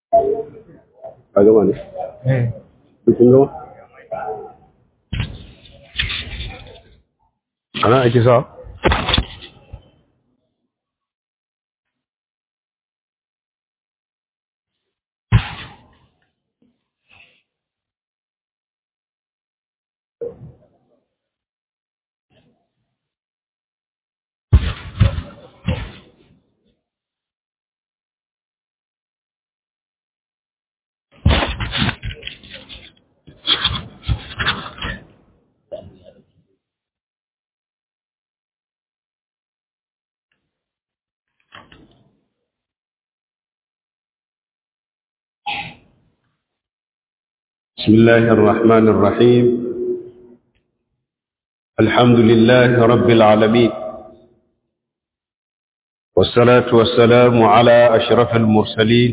a gama ne kun gama ana ake sa بسم الله الرحمن الرحيم الحمد لله رب العالمين والصلاة والسلام على أشرف المرسلين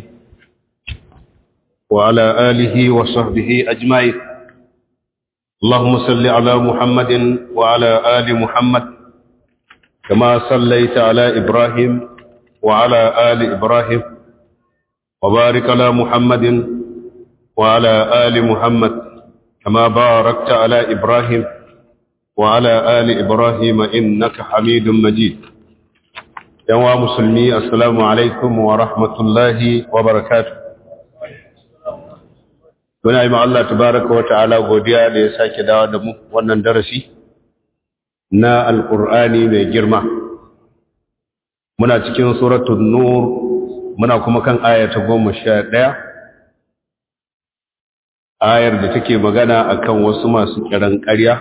وعلى آله وصحبه أجمعين اللهم صل على محمد وعلى آل محمد كما صليت على إبراهيم وعلى آل إبراهيم وبارك على محمد وعلى آل محمد كما باركت على إبراهيم وعلى آل إبراهيم إنك حميد مجيد يا مسلمي السلام عليكم ورحمة الله وبركاته Muna yi Allah tabaraka wa ta'ala godiya da ya sake dawo da mu wannan darasi na Alƙur'ani mai girma. Muna cikin suratun Nur, muna kuma kan ayata goma sha ɗaya, ayar da take magana akan wasu masu kiran ƙarya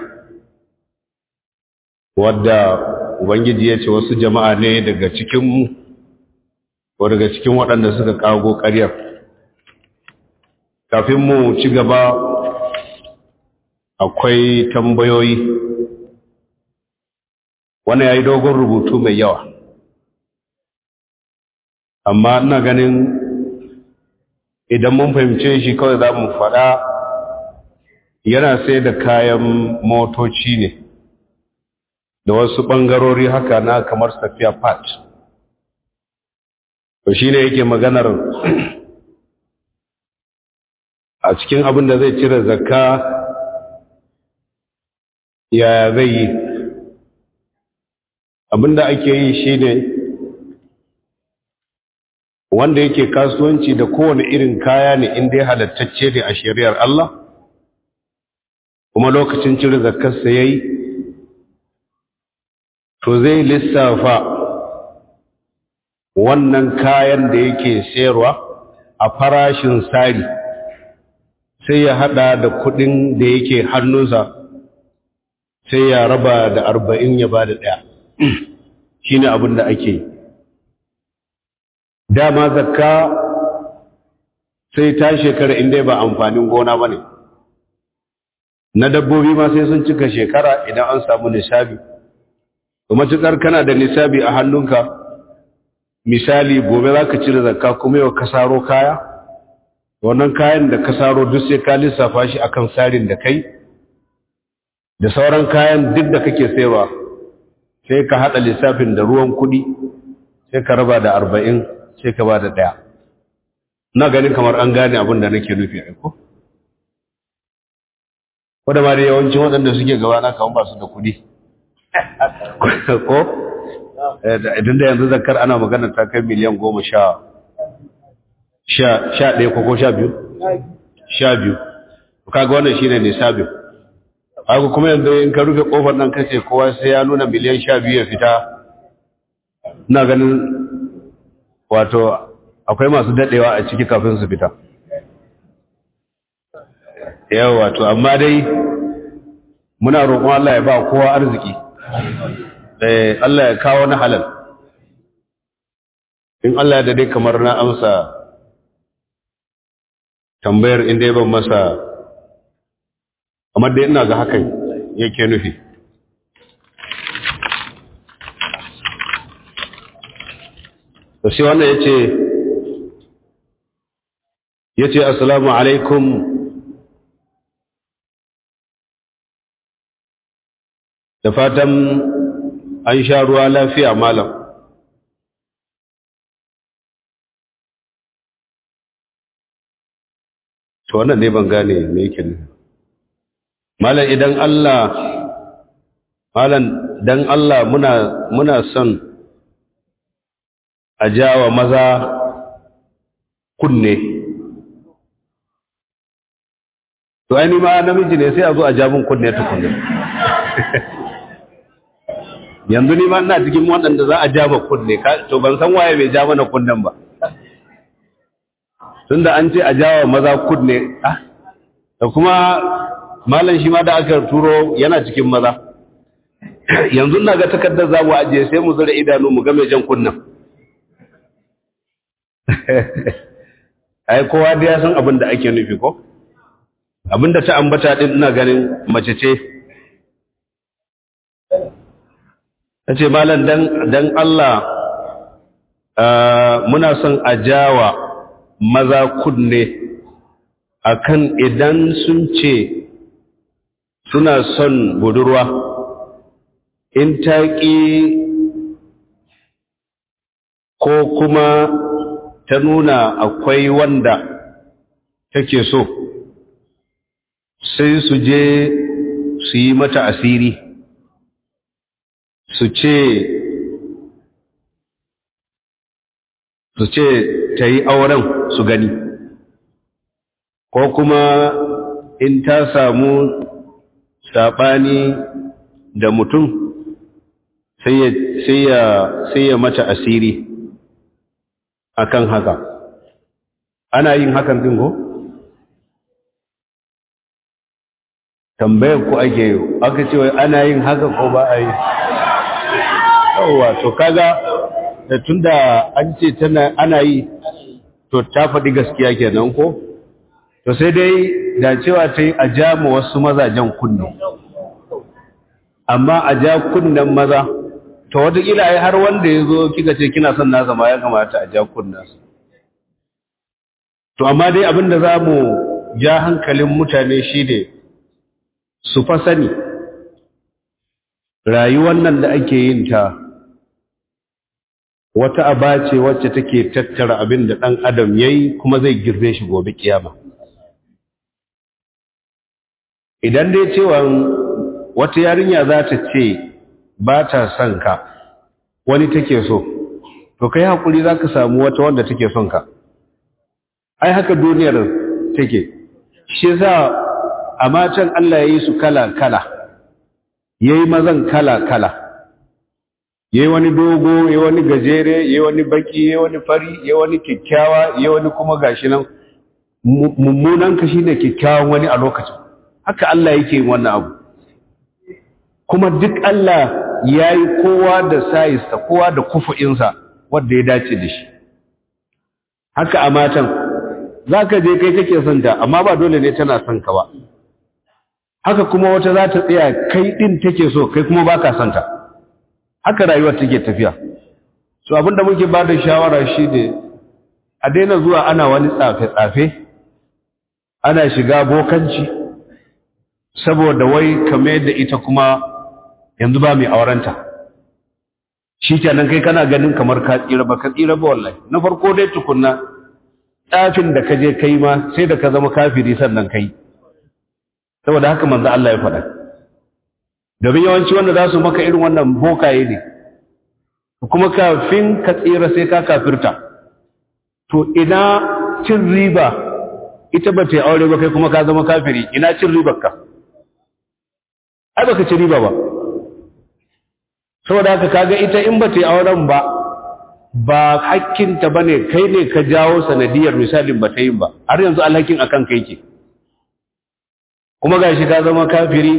wadda ubangiji ya ce wasu jama'a ne daga cikinmu ko daga cikin waɗanda suka kago ƙaryar kafin mu ci gaba akwai tambayoyi wannan ya yi dogon rubutu mai yawa amma ina ganin idan mun fahimce shi kawai za mu faɗa yana sai da kayan motoci ne da wasu ɓangarori haka na kamar safiya part to shi ne yake maganar a cikin abin da zai cire zakka yaya zai yi abin da ake yi shi ne wanda yake kasuwanci da kowane irin kaya ne inda ya halattacce ne a shari'ar Allah kuma lokacin cire zakarsa ya yi to zai lissafa wannan kayan da yake sayarwa a farashin sari sai ya hada da kudin da yake hannunsa sai ya raba da arba'in ya ba da ɗaya shi ne abin da ake yi dama zakka sai ta shekara inda ba amfanin gona ba ne na dabbobi ma sai sun cika shekara idan an samu nisabi kuma cikar kana da nisabi a hannunka misali gobe za ka cire zakka kuma yau kasaro kaya wannan kayan da kasaro duk sai ka lissafa shi akan sarin da kai da sauran kayan duk da kake sayarwa sai ka haɗa lissafin da ruwan kuɗi sai ka raba da arba'in sai ka ba da ɗaya na ganin kamar an gane abin da nake nufi aiko wadda ma da yawancin waɗanda suke gaba na kawon ba su da kuɗi ko idan da yanzu zakar ana magana ta kai miliyan goma sha sha ɗaya ko sha biyu sha biyu kaga wannan shi ne nisabin haka kuma yanzu in ka rufe ƙofar nan kace kowa sai ya nuna miliyan sha biyu ya fita na ganin wato akwai masu daɗewa a ciki kafin su fita yau wato amma dai muna roƙon Allah ya ba kowa arziki eh Allah ya kawo na halal in Allah ya dade kamar na amsa tambayar inda ban masa kamar dai ina ga hakan yake nufi to sai wannan yace yace assalamu alaikum da fatan an sha ruwa lafiya malam to wannan ne ban gane me yake ne malam idan Allah malam dan Allah muna muna son a jawa maza kunne to ai ni ma namiji ne sai a zo a ja mun kunne tukunne yanzu ni ma ina cikin waɗanda za a ja ma kunne to ban san waye bai ja mana kunnen ba tunda an ce a jawa maza kunne ah da kuma malam shi ma da aka turo yana cikin maza yanzu na ga takardar za mu ajiye sai mu zura idanu mu ga mai jan kunnen ai kowa da ya san abin da ake nufi ko abin da ta ambata din ina ganin mace ce ta ce malam dan Allah muna son a jawa maza kunne akan idan sun ce suna son budurwa in ta ƙi ko kuma ta nuna akwai wanda take so sai su je su yi mata asiri su ce su ce ta yi auren su gani ko kuma in ta samu saɓani da mutum sai ya mata asiri akan haka ana yin hakan din ko tambayar ku ake yi aka ce wai ana yin haka ko ba a yi yawwa to kaga da tunda an ce tana ana yi to ta faɗi gaskiya kenan ko to sai dai da cewa ta yi a ja ma wasu mazajen kunne amma a ja kunnen maza to wataƙila ai har wanda ya zo kika ce kina son nasa ma ya kamata a ja kunnansa to amma dai abin da za mu ja hankalin mutane shi ne su fa sani rayuwar nan da ake yin ta wata aba ce wacce take tattara abin da ɗan adam ya yi kuma zai girbe shi gobe kiyama idan dai cewa wata yarinya za ta ce ba ta son ka wani take so to kai haƙuri za ka samu wata wanda take son ka ai haka duniyar take shi za a matan Allah ya yi su kala-kala ya yi mazan kala-kala ya yi wani dogo ya yi wani gajere ya yi wani baki ya yi wani fari ya yi wani kyakkyawa ya yi wani kuma gashi nan mummunan ka shi ne kyakkyawan wani a lokacin haka Allah yake yin wannan abu kuma duk Allah ya yi kowa da sayista kowa da kufu'insa wadda ya dace da shi haka a matan za ka je kai kake son ta amma ba dole ne tana son ka ba haka kuma wata za ta tsaya kai ɗin take so kai kuma ba ka son ta haka rayuwar take tafiya so abinda muke ba da shawara shi ne a daina zuwa ana wani tsafe-tsafe ana shiga bokanci saboda wai kame da ita kuma yanzu ba mai aurenta shi kenan kai kana ganin kamar ka tsira ba ka tsira ba wallahi na farko dai tukunna tsafin da ka je kai ma sai da ka zama kafiri sannan kai saboda haka manzo Allah ya faɗa domin yawanci wanda za su maka irin wannan bokaye ne kuma kafin ka tsira sai ka kafirta to ina cin riba ita ba ta yi aure ba kai kuma ka zama kafiri ina cin ribar ka ai baka ci riba ba saboda haka kaga ita in ba ta yi auren ba ba hakkinta ba ne kai ne ka jawo sanadiyar misalin ba ta yin ba har yanzu alhakin akan kai ke kuma ga shi ka zama kafiri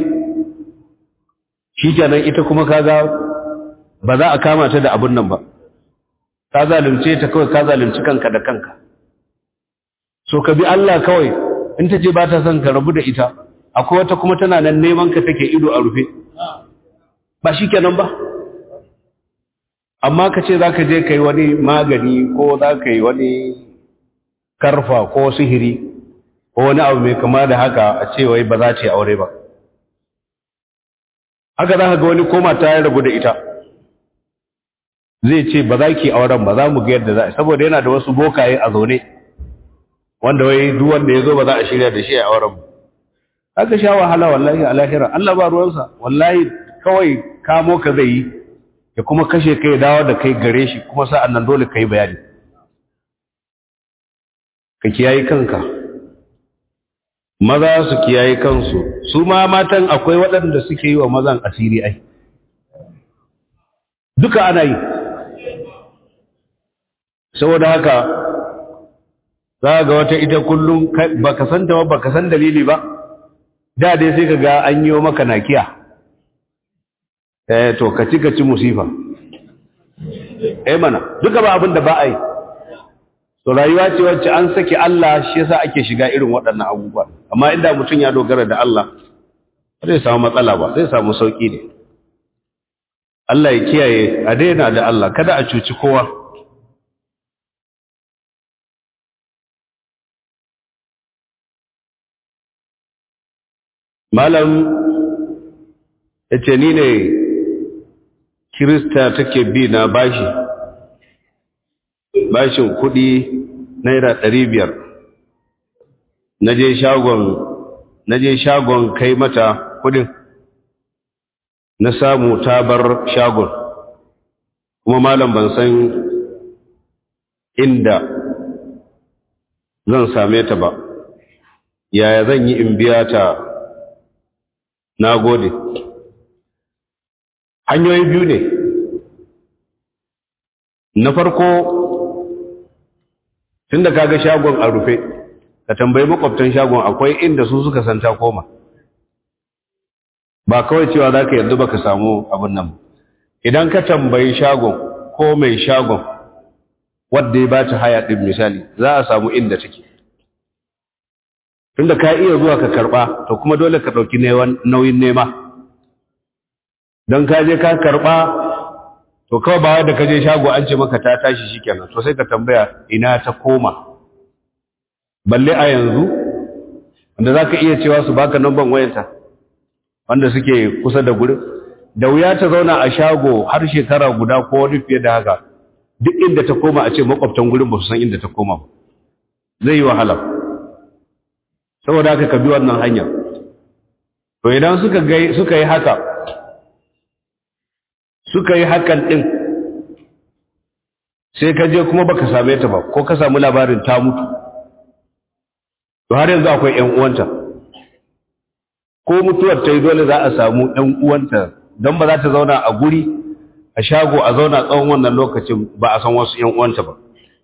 shi kenan ita kuma kaga ba za a kama ta da abun nan ba ka zalunce ta kawai ka zalunci kanka da kanka so ka bi Allah kawai in ta ce ba ta son ka rabu da ita akwai wata kuma tana nan neman ka take ido a rufe ba shi kenan ba amma ka ce za ka je ka yi wani magani ko za ka yi wani karfa ko sihiri ko wani abu mai kama da haka a ce wai ba za ta yi aure ba haka za ka ga wani koma ta ya rabu da ita zai ce ba za ki auren ba za mu ga yadda za a saboda yana da wasu bokaye a zaune wanda wai duk wanda ya zo ba za a shirya da shi a auren mu aka sha wahala wallahi a lahira Allah ba ruwansa wallahi kawai kamo ka zai yi ya kuma kashe kai dawo da kai gare shi kuma sa'an nan dole ka yi bayani ka kiyaye kanka maza su kiyaye kansu su ma matan akwai waɗanda suke yi wa mazan asiri ai duka ana yi saboda haka za ga wata ita kullum baka san ta ba baka san dalili ba da dai sai ka ga an yi maka nakiya eh to ka ci ka ci musifa eh mana duka ba abin da ba a yi to rayuwa ce wacce an saki Allah shi yasa ake shiga irin waɗannan abubuwa amma inda mutum ya dogara da Allah zai samu matsala ba zai samu sauki ne Allah ya kiyaye a daina da Allah kada a cuci kowa malam ya ce ni ne kirista take bi na bashi bashin kudi naira ɗari biyar na je shagon na je shagon kai mata kudin na samu ta bar shagon kuma malam ban san inda zan same ta ba yaya zan yi in biya ta na gode hanyoyi biyu ne na farko tun da kaga shagon a rufe ka tambayi makwabtan shagon akwai inda su suka santa koma ba kawai cewa za ka yarda ba ka samu abin nan idan ka tambayi shagon ko mai shagon wadda ya ba ta haya ɗin misali za a samu inda take tunda ka iya zuwa ka karɓa to kuma dole ka ɗauki nauyin nema don ka je ka karɓa to kawai ba da ka je shago an ce maka ta tashi shikenan to sai ka tambaya ina ta koma balle a yanzu wanda za ka iya cewa su baka namban wayanta wanda suke kusa da gurin da wuya ta zauna a shago har shekara guda ko wani fiye da haka duk inda ta koma a ce makwabtan gurin ba su san inda ta koma ba zai yi wahala saboda haka ka bi wannan hanya to idan suka suka yi haka suka yi hakan ɗin sai ka je kuma baka same ta ba ko ka samu labarin ta mutu to har yanzu akwai ƴan uwanta ko mutuwar ta yi dole za a samu ƴan uwanta don ba za ta zauna a guri a shago a zauna tsawon wannan lokacin ba a san wasu ƴan uwanta ba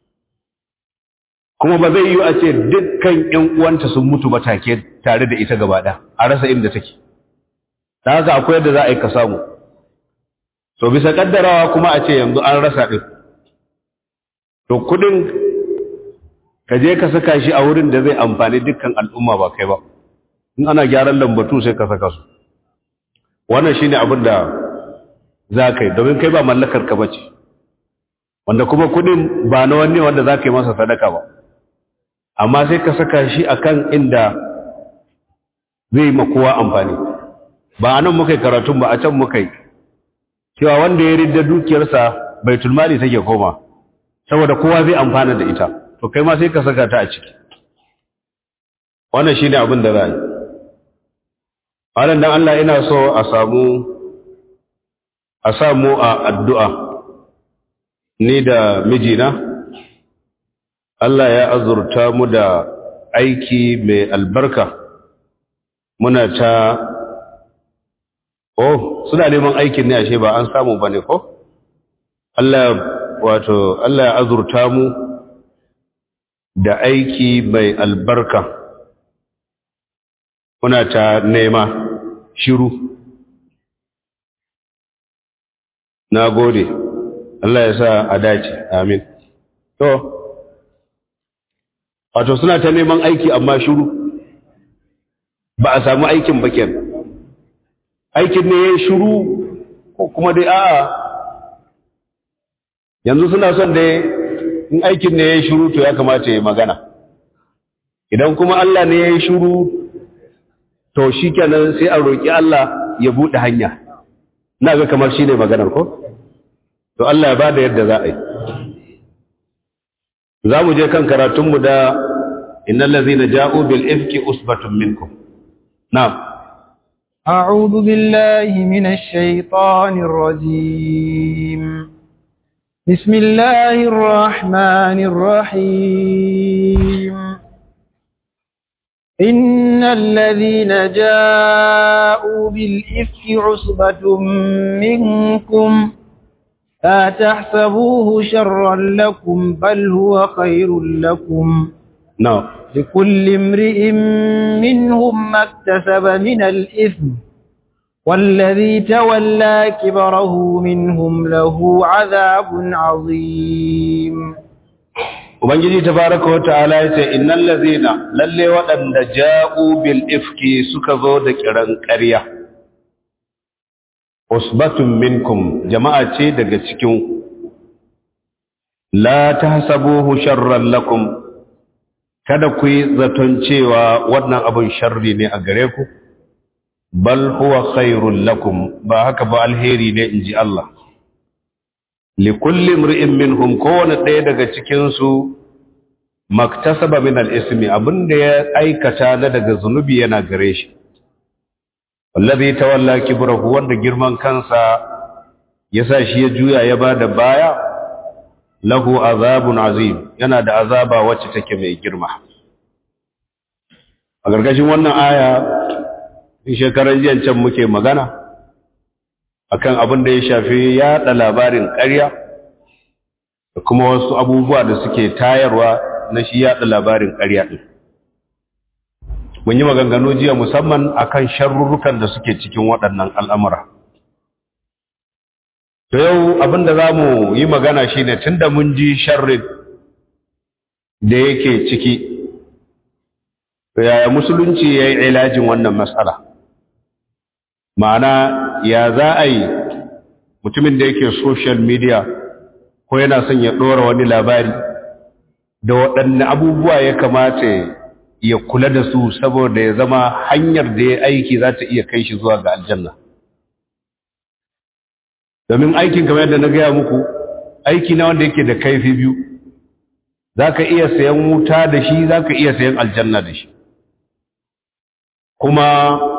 kuma ba zai yi a ce dukkan ƴan uwanta sun mutu ba take tare da ita gaba ɗaya a rasa inda take ta haka akwai yadda za a yi ka samu to bisa kaddarawa kuma a ce yanzu an rasa ɗin to kudin ka je ka saka shi a wurin da zai amfani dukkan al'umma ba kai ba in ana gyaran lambatu sai ka saka su wannan shine abin da za ka yi domin kai ba mallakar ka bace wanda kuma kudin ba na wani wanda za ka yi masa sadaka ba amma sai ka saka shi akan inda zai ma kowa amfani ba a nan muka yi karatun ba a can muka yi cewa wanda ya ridda dukiyarsa baitul mali take koma saboda kowa zai amfana da ita to kai ma sai ka saka ta a ciki wannan shine abin da za yi wannan dan Allah ina so a samu a samu a addu'a ni da mijina Allah ya azurta mu da aiki mai albarka muna ta oh suna neman aikin ne ashe ba an samu bane ko Allah wato Allah ya azurta mu da aiki mai albarka muna ta nema shiru na gode Allah ya sa a dace amin to wato suna ta neman aiki amma shiru ba a samu aikin bakin aikin ne ya shiru ko kuma dai a'a yanzu suna son da in aikin ne ya shiru to ya kamata ya magana idan kuma Allah ne ya shiru to shi kenan sai a roƙi Allah ya buɗe hanya na ga kamar shi ne maganar ko to Allah ya ba da yadda za a yi za mu je kan karatunmu da innal ladhina ja'u bil ifki usbatun minkum na'am أعوذ بالله من الشيطان الرجيم بسم الله الرحمن الرحيم إن الذين جاءوا بالإفك عصبة منكم لا تحسبوه شرا لكم بل هو خير لكم na'am لكل امرئ منهم ما اكتسب من الإثم والذي تولى كبره منهم له عذاب عظيم ubangiji tabaraka wa ta'ala yace innal ladhina lalle waɗanda ja'u bil ifki suka zo da kiran ƙarya usbatun minkum jama'a ce daga cikin la tahsabuhu sharran lakum kada ku yi zaton cewa wannan abin sharri ne a gare ku bal huwa khairul lakum ba haka ba alheri ne inji Allah likulli imri'in minhum kowane ɗaya daga cikin su maktasaba min al-ismi abinda ya aikata na daga zunubi yana gare shi wallazi tawalla kibrahu wanda girman kansa yasa shi ya juya ya bada baya lahu azabun azim yana da azaba wacce take mai girma a gargashin wannan aya in shekarar jiyan can muke magana akan abin da ya shafi yaɗa labarin ƙarya da kuma wasu abubuwa da suke tayarwa na shi yaɗa labarin ƙarya ɗin mun yi maganganu jiya musamman akan sharurrukan da suke cikin waɗannan al'amura to yau abin da za mu yi magana shi ne tun da mun ji sharrin da yake ciki to yaya musulunci ya yi ilajin wannan matsala ma'ana ya za a yi mutumin da yake social media ko yana son ya ɗora wani labari da waɗanne abubuwa ya kamata ya kula da su saboda ya zama hanyar da ya aiki za ta iya kai shi zuwa ga aljanna domin aikin kamar yadda na gaya muku aiki na wanda yake da kaifi biyu za ka iya sayan wuta da shi za ka iya sayan aljanna da shi kuma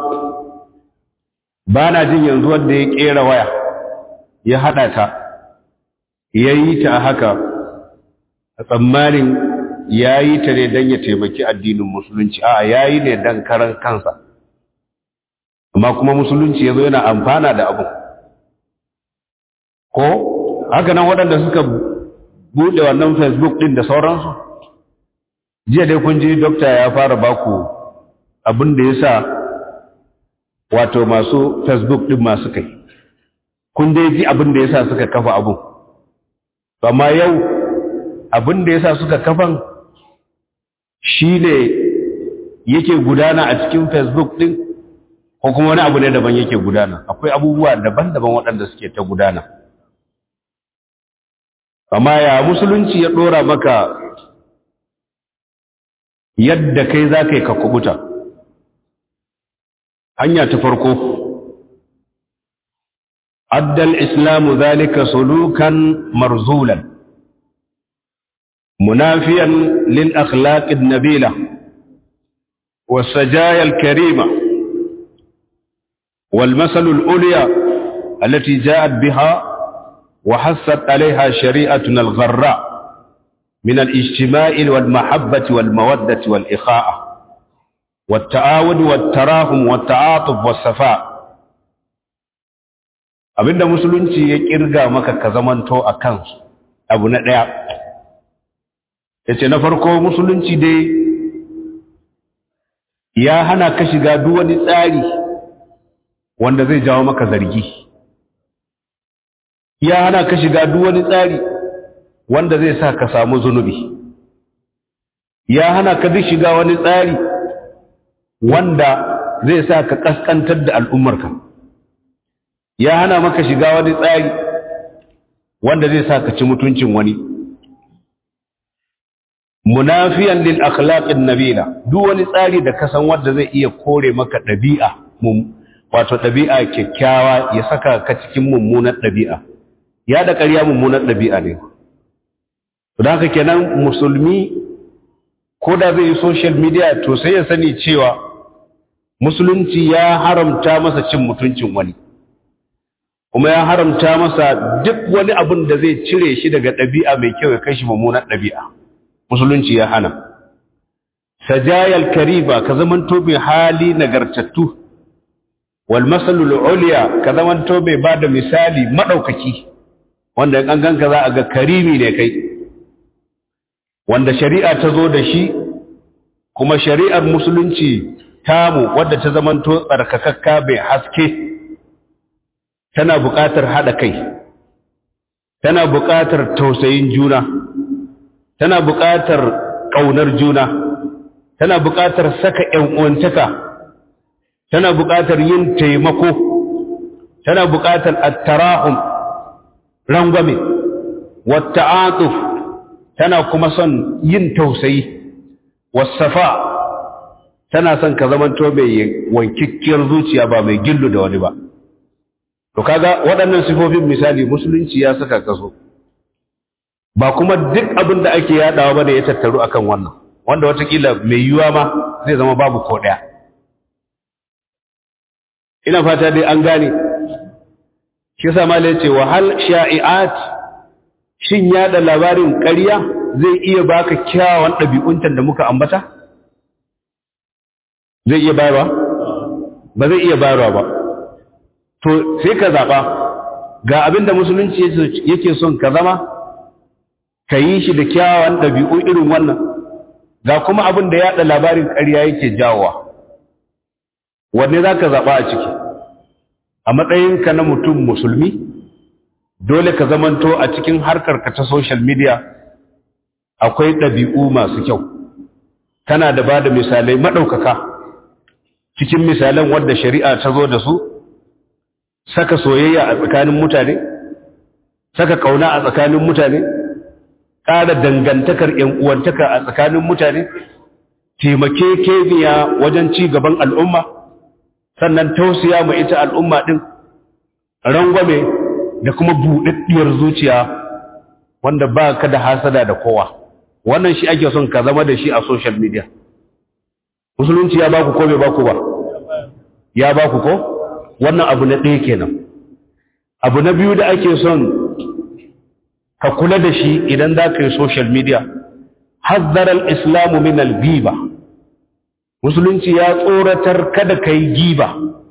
ba na jin yanzu wanda ya kera waya ya haɗa ta ya yi ta a haka a tsammanin ya yi ta ne don ya taimaki addinin musulunci a ya yi ne don karan kansa amma kuma musulunci ya zo yana amfana da abu ko haka nan waɗanda suka buɗe wannan facebook ɗin da sauransu jiya dai kun ji dokta ya fara baku abin da ya sa wato masu facebook ɗin masu kai kun dai ji abin da ya sa suka kafa abin amma yau abin da ya sa suka kafan shi ne yake gudana a cikin facebook ɗin ko kuma wani abu ne daban yake gudana akwai abubuwa daban-daban waɗanda suke ta gudana amma ya musulunci ya ɗora maka yadda kai za ka yi ka kubuta hanya ta farko addal islamu zalika sulukan marzulan munafiyan lil akhlaqid nabila والسجايا الكريمة والمثل الأولية التي جاءت بها وحثت عليها شريعتنا الغراء من الاجتماع والمحبة والمودة والإخاءة والتعاون والتراحم والتعاطف والصفاء abinda musulunci ya kirga maka ka zamanto a kansu abu na ɗaya ya ce na farko musulunci dai ya hana ka shiga duk wani tsari wanda zai jawo maka zargi ya hana ka shiga duk wani tsari wanda zai sa ka samu zunubi ya hana ka duk shiga wani tsari wanda zai sa ka kaskantar da al'ummarka ya hana maka shiga wani tsari wanda zai sa ka ci mutuncin wani munafiyan lil akhlaqin nabila duk wani tsari da ka san wanda zai iya kore maka dabi'a wato dabi'a kyakkyawa ya saka ka cikin mummunar dabi'a ya da ƙarya mummunar dabi'a ne don haka kenan musulmi ko da zai yi social media to sai ya sani cewa musulunci ya haramta masa cin mutuncin wani kuma ya haramta masa duk wani abin da zai cire shi daga ɗabi'a mai kyau ya kai shi mummunan ɗabi'a musulunci ya hana sajayal kariba ka zamanto mai hali nagartattu wal masalul uliya ka zamanto mai ba da misali maɗaukaki wanda in an ganka za a ga karimi ne kai wanda shari'a ta zo da shi kuma shari'ar musulunci tamu wadda ta zamanto tsarkakakka bai haske tana buƙatar haɗa kai tana buƙatar tausayin juna tana buƙatar ƙaunar juna tana buƙatar saka ‘yan'uwantaka tana buƙatar yin taimako tana buƙatar attarahun rangwame wata atuf tana kuma son yin tausayi wasafa tana son ka zamanto mai wankikkiyar zuciya ba mai gillu da wani ba to kaga waɗannan sifofin misali musulunci ya saka kaso ba kuma duk abin da ake yadawa ba da ya tattaru akan wannan wanda watakila mai yiwuwa ma zai zama babu ko ɗaya ina fata dai an gane shi yasa mala yace wa hal sha'i'at shin yada labarin ƙarya zai iya baka kyawawan ɗabi'untan da muka ambata zai iya bayarwa ba zai iya bayarwa ba to sai ka zaɓa ga abinda musulunci yake son ka zama ka yi shi da kyawawan ɗabi'u irin wannan ga kuma abin da yaɗa labarin ƙarya yake jawowa wanne za ka zaɓa a ciki a matsayinka na mutum musulmi dole ka zamanto a cikin harkarka ta social media akwai ɗabi'u masu kyau kana da ba da misalai maɗaukaka cikin misalan wadda shari'a ta zo da su saka soyayya a tsakanin mutane saka ƙauna a tsakanin mutane ƙara dangantakar uwantaka a tsakanin mutane taimake kemiya wajen ci gaban al'umma sannan tausiya ma ita al'umma ɗin rangwame da kuma buɗaɗɗiyar zuciya wanda ba ka da hasada da kowa wannan shi ake son ka zama da shi a social media musulunci ya baku ko bai baku ba ya baku ko wannan abu na ɗaya kenan abu na biyu da ake son ka kula da shi idan za ka yi social media hazzarar islamu min al-giba musulunci ya tsoratar kada ka yi giba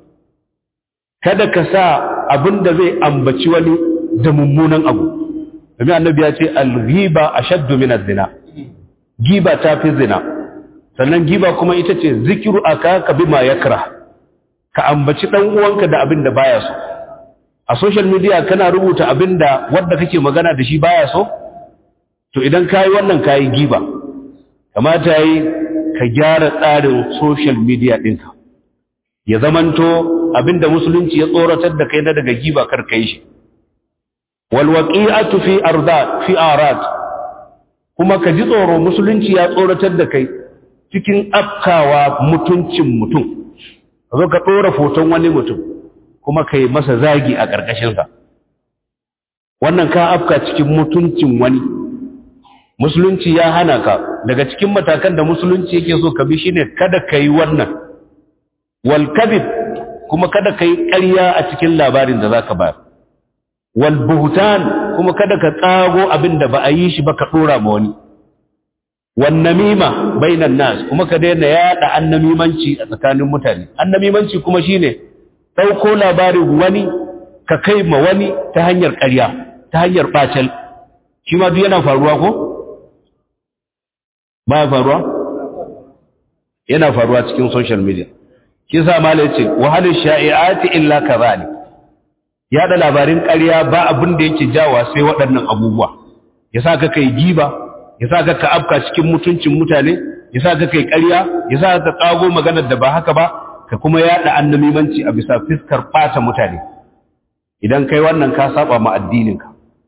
kada ka sa abin da zai ambaci wani da mummunan abu domin annabi ya ce al-ghiba ashaddu min az-zina giba ta fi zina sannan giba kuma ita ce zikiru aka ka bima yakra ka ambaci dan uwanka da abin da baya so a social media kana rubuta abin da wanda kake magana da shi baya so to idan kayi wannan kayi giba kamata yi ka gyara tsarin social media ɗinka ya zamanto abinda musulunci ya tsoratar da kai na daga giba kar kai shi walwaqi'atu fi ardat fi arad kuma ka ji tsoro musulunci ya tsoratar da kai cikin afkawa mutuncin mutum zo ka ɗora foton wani mutum kuma ka yi masa zagi a ƙarƙashinsa wannan ka afka cikin mutuncin wani musulunci ya hana ka daga cikin matakan da musulunci yake so ka bi shine kada ka yi wannan wal kadhib kuma kada ka yi ƙarya a cikin labarin da zaka bayar wal buhtan kuma kada ka tsago abin da ba a yi shi ba ka dora ma wani wan namima bainan nas kuma ka daina yada annamimanci a tsakanin mutane annamimanci kuma shine dauko labarin wani ka kai ma wani ta hanyar ƙarya ta hanyar bacel shi ma duk yana faruwa ko ba faruwa yana faruwa cikin social media shi sa malai ce wahalin sha'i'ati illa kazalik yada labarin ƙarya ba abin da yake jawa sai waɗannan abubuwa yasa ka kai giba yasa ka ka afka cikin mutuncin mutane yasa ka kai ƙarya yasa ka tsago maganar da ba haka ba ka kuma yada annamimanci a bisa fiskar ɓata mutane idan kai wannan ka saba ma addininka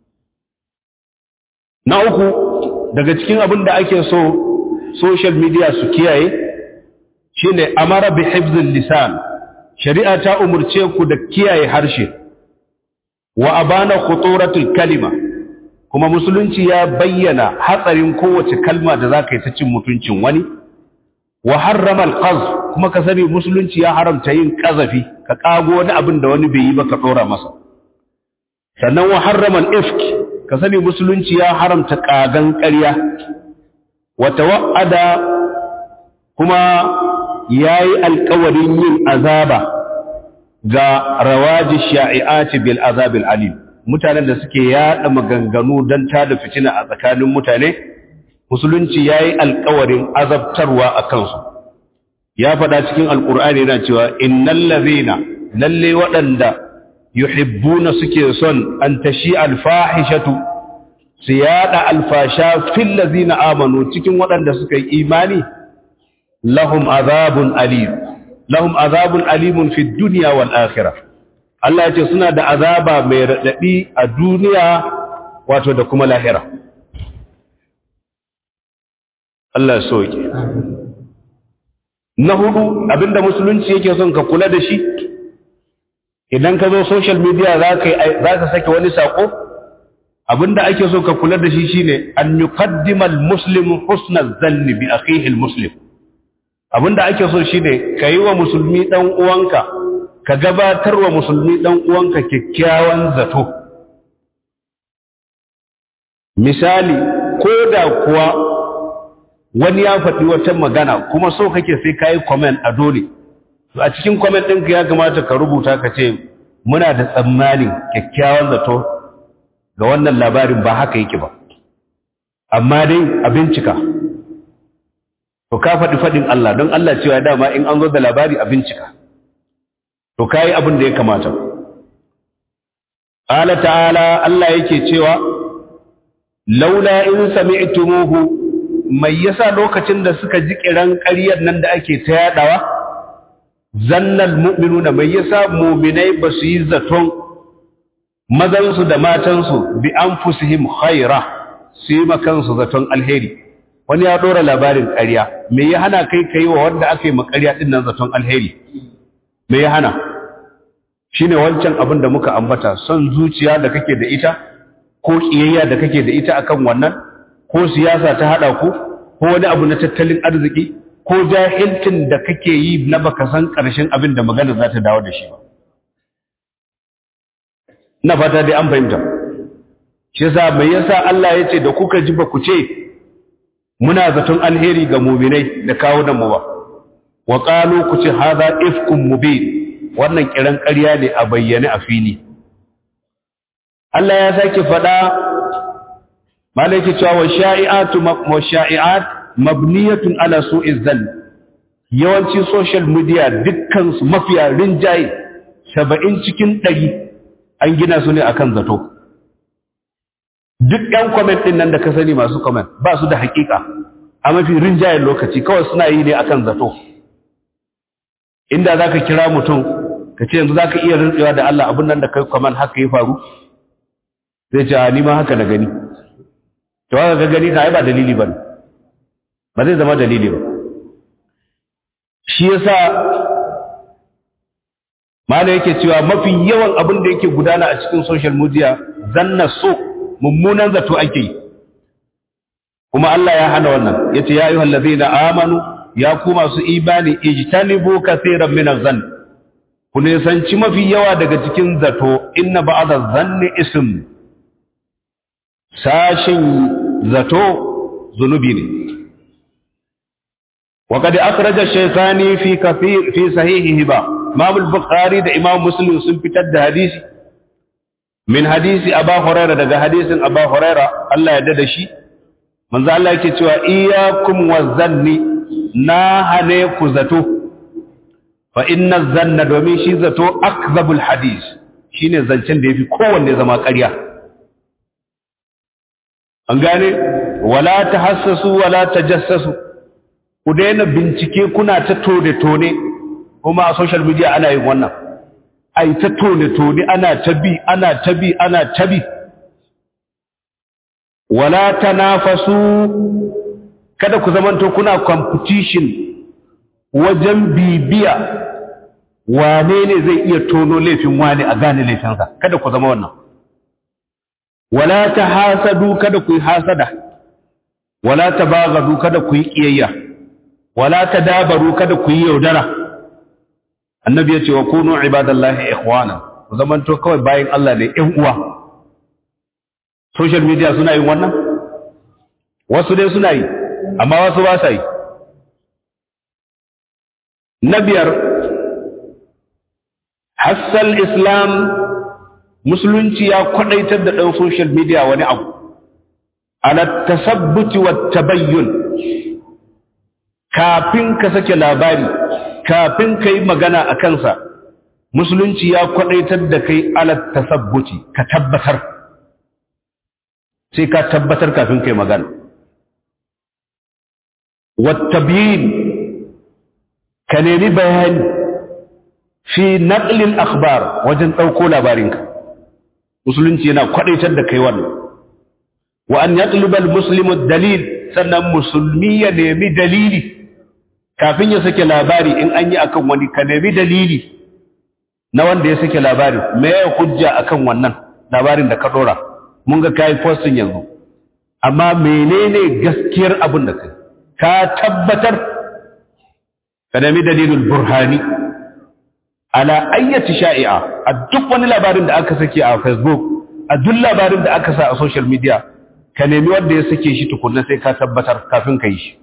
na uku daga cikin abin da ake so social media su kiyaye shine amara bi hifzil lisan shari'a ta umurce ku da kiyaye harshe wa abana khuturatul kalima kuma musulunci ya bayyana hatsarin kowace kalma da za ka yi ta cin mutuncin wani wa harrama alqaz kuma ka sani musulunci ya haramta yin kazafi ka kago wani abin da wani bai yi ba ka dora masa sannan wa harrama al-ifk ka sani musulunci ya haramta kagan ƙarya wa tawa'ada kuma yayi alƙawarin yin azaba ga rawaji sha'i'ati bil azabil alim mutanen da suke yada maganganu don tada fitina a tsakanin mutane musulunci yayi alƙawarin azabtarwa a kansu ya faɗa cikin alƙur'ani yana cewa innal ladhina lalle waɗanda yuhibbuna suke son an tashi alfahishatu su yada alfasha fil ladhina amanu cikin waɗanda suka yi imani lahum azabun alim lahum azabun alimun fid dunya wal akhirah Allah ya ce suna da azaba mai radadi a duniya wato da kuma lahira Allah soke na hudu abinda musulunci yake son ka kula da shi idan ka zo social media za ka sake wani sako abinda ake so ka kula da shi shine an yuqaddima al-muslimu husna zanni bi akhihi al-muslim abinda ake so shine kai wa musulmi dan uwanka ka gabatar wa musulmi dan uwanka kyakkyawan zato misali ko da kuwa wani ya faɗi wata magana kuma so kake sai kai comment a dole a cikin comment ɗinka ya kamata ka rubuta ka ce muna da tsammanin kyakkyawan zato ga wannan labarin ba haka yake ba amma dai a bincika to ka faɗi faɗin Allah don Allah cewa dama in an zo da labari a bincika to ka yi abin da ya kamata ƙala ta'ala Allah yake cewa laula in sami'tumuhu mai yasa lokacin da suka ji kiran ƙaryar nan da ake ta yadawa zannal mu'minuna mai yasa mu'minai ba su yi zaton mazansu da matansu bi anfusihim khaira su yi makansu zaton alheri wani ya dora labarin ƙarya me ya hana kai kai wa wanda aka yi makarya din nan zaton alheri me ya hana shine wancan abin da muka ambata son zuciya da kake da ita ko kiyayya da kake da ita akan wannan ko siyasa ta hada ku ko wani abu na tattalin arziki ko jahilcin da kake yi na baka san ƙarshen abin da magana za ta dawo da shi ba ina fata dai an fahimta shi yasa mai yasa Allah ya ce da kuka ji ba ku ce muna zaton alheri ga muminai da kawo da mu ba wa qalu ku ce hadha ifkum mubin wannan kiran ƙarya ne a bayyane a fili Allah ya sake faɗa malaki cewa wa sha'i'atu wa sha'i'at mabniyatun ala su'iz zann yawanci social media dukkan su mafiya rinjaye 70 cikin 100 an gina su ne akan zato duk ɗan comment ɗin nan da ka sani masu comment ba su da hakika a mafi rinjayen lokaci kawai suna yi ne akan zato inda za ka kira mutum ka ce yanzu za ka iya rintsewa da Allah abin nan da kai comment haka ya faru zai ce a nima haka na gani to haka ga gani ka ba dalili ba ba zai zama dalili ba shi yasa mala yake cewa mafi yawan abin da yake gudana a cikin social media zanna so mummunan zato ake yi kuma Allah ya hana wannan yace ya ayyuhal ladina amanu ya ku masu imani ijtanibu kaseeran min az-zann ku ne sanci mafi yawa daga cikin zato inna ba'dha zanni ism sashin zato zunubi ne وقد أخرج الشيخاني في كثير في صحيحه با إمام البخاري ده إمام مسلم sun fitar da hadisi min hadisi Aba Huraira daga hadisin Aba Huraira Allah ya dada shi manzo Allah yake cewa iyyakum wazanni na hane ku zato fa inna zanna domin shi zato akzabul hadis shine zancen da yafi kowanne zama ƙarya an gane wala tahassasu wala tajassasu ku daina bincike kuna ta tone-tone kuma a social media ana yin wannan ai ta tone-tone ana ta bi ana ta bi ana ta bi wala tanafasu kada ku zamanto kuna competition wajen bibiya wane ne zai iya tono laifin wani a gane laifinsa kada ku zama wannan wala tahasadu kada ku yi hasada wala tabaghadu kada ku yi kiyayya wala tadabaru kada ku yi yaudara annabi ya ce wa kunu ibadallahi ikhwana ku zamanto kawai bayan Allah ne ƴan uwa social media suna yin wannan wasu dai suna yi amma wasu ba sa yi na biyar hassal islam musulunci ya kwadaitar da ɗan social media wani abu ala tasabbuti wa tabayyun kafin ka sake labari kafin ka yi magana a kansa musulunci ya kwadaitar da kai ala tasabbuti ka tabbatar sai ka tabbatar kafin ka yi magana wa tabyin ka nemi bayani fi naqlil akhbar wajen ɗauko labarinka musulunci yana kwadaitar da kai wannan wa an yatluba almuslimu dalil sannan musulmi ya nemi dalili kafin ya sake labari in an yi akan wani ka nemi dalili na wanda ya sake labari me ya hujja akan wannan labarin da ka dora mun ga kai posting yanzu amma menene gaskiyar abin da kai ka tabbatar ka nemi dalilul burhani ala ayyati sha'i'a a duk wani labarin da aka sake a facebook a duk labarin da aka sa a social media ka nemi wanda ya sake shi tukunna sai ka tabbatar kafin ka yi shi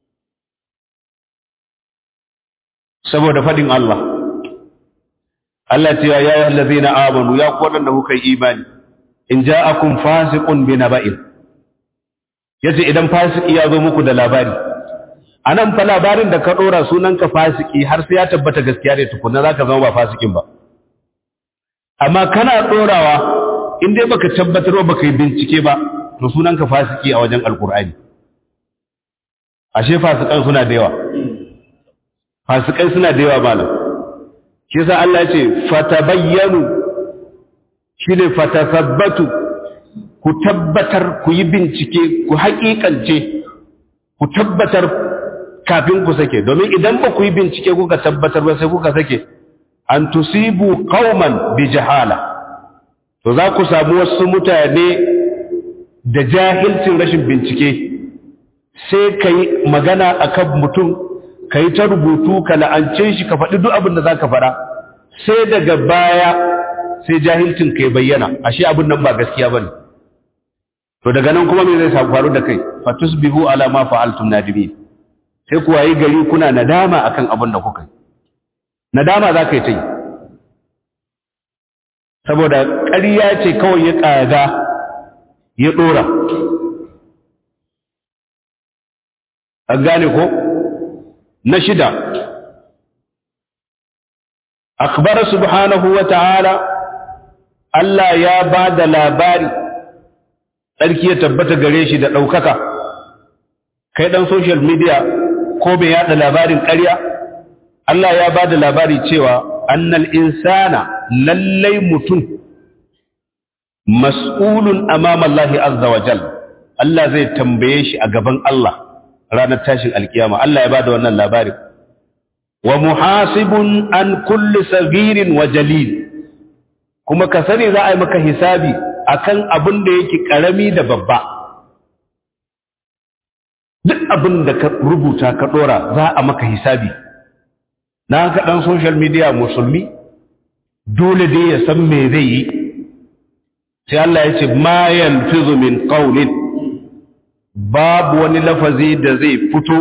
saboda fadin Allah Allah ce ya yi allazina amanu ya ku wadanda kuka yi imani in ja'akum fasiqun bi naba'in yace idan fasiki ya zo muku da labari anan fa labarin da ka dora sunanka fasiki har sai ya tabbata gaskiya ne tukunna zaka zama ba fasikin ba amma kana dorawa in dai baka tabbatar ba baka yi bincike ba to sunanka fasiki a wajen alkur'ani ashe fasikan suna da yawa fasikai suna da yawa malam shi yasa Allah ya ce fatabayyanu shine fatasabbatu ku tabbatar ku yi bincike ku haƙiƙance ku tabbatar kafin ku sake domin idan ba ku yi bincike kuka tabbatar ba sai kuka sake an tusibu qauman bi jahala to za ku samu wasu mutane da jahilcin rashin bincike sai ka yi magana a kan mutum ka yi ta rubutu ka la'ance shi ka faɗi duk abin da za ka faɗa sai daga baya sai jahilcin ka yi bayyana ashe abin nan ba gaskiya ba ne to daga nan kuma me zai samu faru da kai fatus bihu ala ma fa'altum nadimi sai ku wayi gari kuna nadama akan abin da kuka yi nadama za ka yi ta yi saboda ƙarya ce kawai ya ƙaga ya ɗora an gane ko na shida akbar subhanahu wa ta'ala Allah ya ba da labari tsarki ya tabbata gare shi da ɗaukaka kai ɗan social media ko bai yaɗa labarin ƙarya Allah ya ba da labari cewa annal insana lallai mutum mas'ulun amama Allah azza wa jal Allah zai tambaye shi a gaban Allah ranar tashin alkiyama Allah ya bada wannan labarin wa muhasibun an kulli sagirin wa jalil kuma ka sani za a yi maka hisabi akan abin da yake karami da babba duk abin da ka rubuta ka dora za a maka hisabi na ka dan social media musulmi dole dai ya san me zai yi sai Allah ya ce ma yanfizu min qawlin babu wani lafazi da zai fito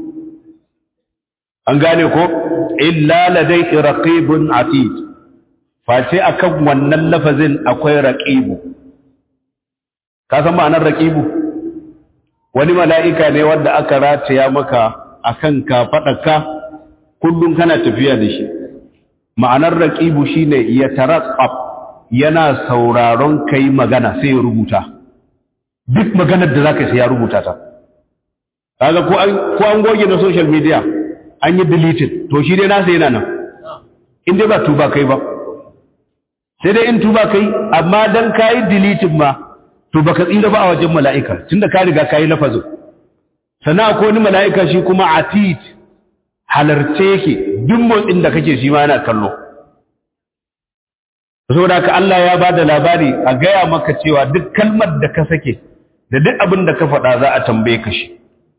an gane ko illa ladayhi raqibun atid face akan wannan lafazin akwai raqibu ka san ma'anar raqibu wani mala'ika ne wanda aka rataya maka akan kafadarka kullum kana tafiya da shi ma'anar raqibu shine ya taraqqab yana sauraron kai magana sai ya rubuta duk maganar da zaka sai ya rubuta ta kaga ko an ko an goge na social media an yi deleted to shi dai nasa yana nan in dai ba tuba kai ba sai dai in tuba kai amma dan kai deleted ma to baka tsira ba a wajen mala'ika tunda ka riga kai lafazin sannan akwai wani mala'ika shi kuma atid halarce yake duk motsin da kake shi ma yana kallo saboda ka Allah ya ba da labari a gaya maka cewa duk kalmar da ka sake da duk abin da ka faɗa za a tambaye ka shi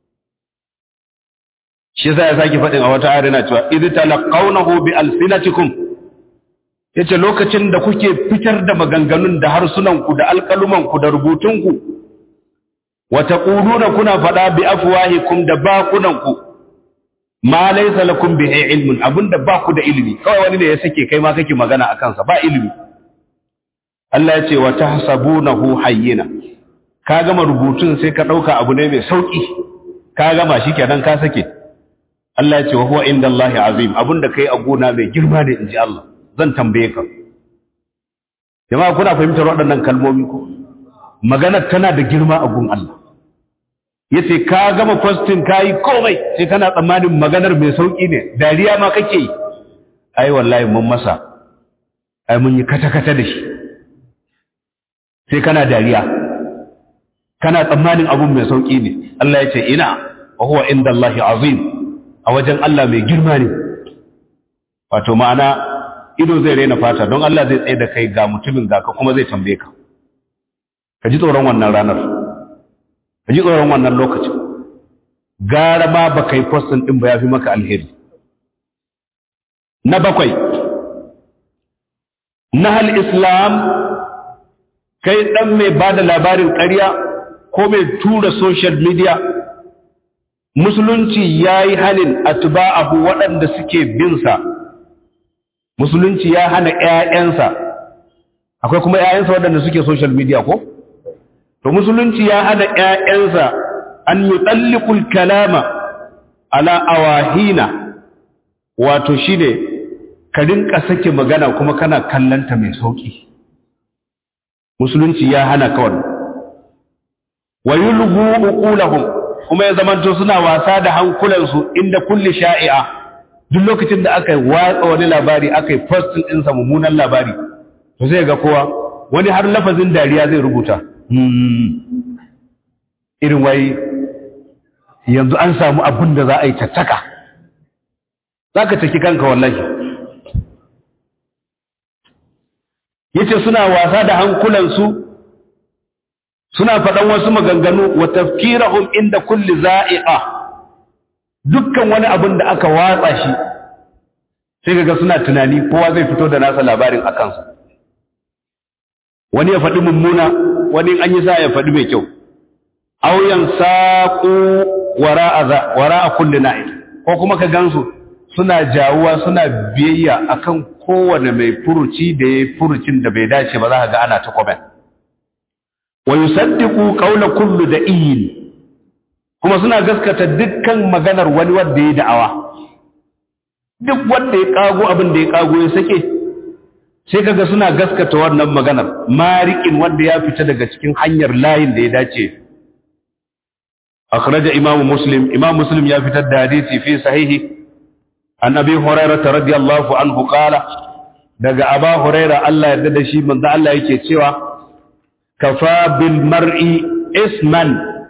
shi yasa ya sake faɗin a wata ayar yana cewa idh talaqawnahu bi alsinatikum yace lokacin da kuke fitar da maganganun da harsunanku da alƙalumanku da rubutunku wa taquluna kuna faɗa bi afwahikum da bakunanku ma laysa lakum bihi ilmun abinda ba ku da ilimi kawai wani ne ya sake kai ma kake magana akan sa ba ilimi Allah ya ce wa tahsabunahu hayyina ka gama rubutun sai ka dauka abu ne mai sauki ka gama shikenan ka sake Allah ya ce wa huwa indallahi azim abinda kai a gona mai girma ne inji Allah zan tambaye ka jama'a kuna fahimtar waɗannan kalmomi ko maganar tana da girma a gun Allah yace ka gama posting kai komai sai kana tsammanin maganar mai sauki ne dariya ma kake yi ai wallahi mun masa ai mun yi kata kata da shi sai kana dariya kana tsammanin abun mai sauki ne Allah ya ce ina wa huwa indallahi azim a wajen Allah mai girma ne wato ma'ana ido zai raina fata don Allah zai tsaye da kai ga mutumin ga ka kuma zai tambaye ka ka ji tsoron wannan ranar ka ji tsoron wannan lokacin gara ma ba kai postin din ba ya fi maka alheri na bakwai nahal islam kai dan mai ba da labarin ƙarya ko mai tura social media musulunci ya yi halin atba'ahu waɗanda suke binsa musulunci ya hana ‘ya'yansa akwai kuma ‘ya'yansa waɗanda suke social media ko? to musulunci ya hana ‘ya'yansa an yi tsallikul kalama ala awahina wato shi ne ka rinka sake magana kuma kana kallanta mai sauƙi musulunci ya hana kawai wa yulgu uqulahum kuma ya zamanto suna wasa da hankulansu inda kulli sha'i'a duk lokacin da aka watsa wani labari aka yi postin ɗinsa mummunan labari to sai ga kowa wani har lafazin dariya zai rubuta irin wai yanzu an samu abin da za a yi tattaka za ka taki kanka wallahi yace suna wasa da hankulansu suna faɗan wasu maganganu wa tafkirahum inda kulli za'iqa dukkan wani abin da aka watsa shi sai kaga suna tunani kowa zai fito da nasa labarin a kansa wani ya faɗi mummuna wani an yi sa ya faɗi mai kyau auyan saƙo wara a kulli na'il ko kuma ka gansu suna jawuwa suna biyayya akan kowane mai furuci da ya furucin da bai dace ba za ka ga ana ta comment wa yusaddiqu qawla kullu da'in kuma suna gaskata dukkan maganar wani wanda ya da'awa duk wanda ya kago abin da ya kago ya sake sai kaga suna gaskata wannan maganar marikin wanda ya fita daga cikin hanyar layin da ya dace akhraja imamu muslim imam muslim ya fitar da hadisi fi sahihi an abi hurairah radiyallahu anhu qala daga aba hurairah Allah ya da shi manzo Allah yake cewa kafa bil mar'i isman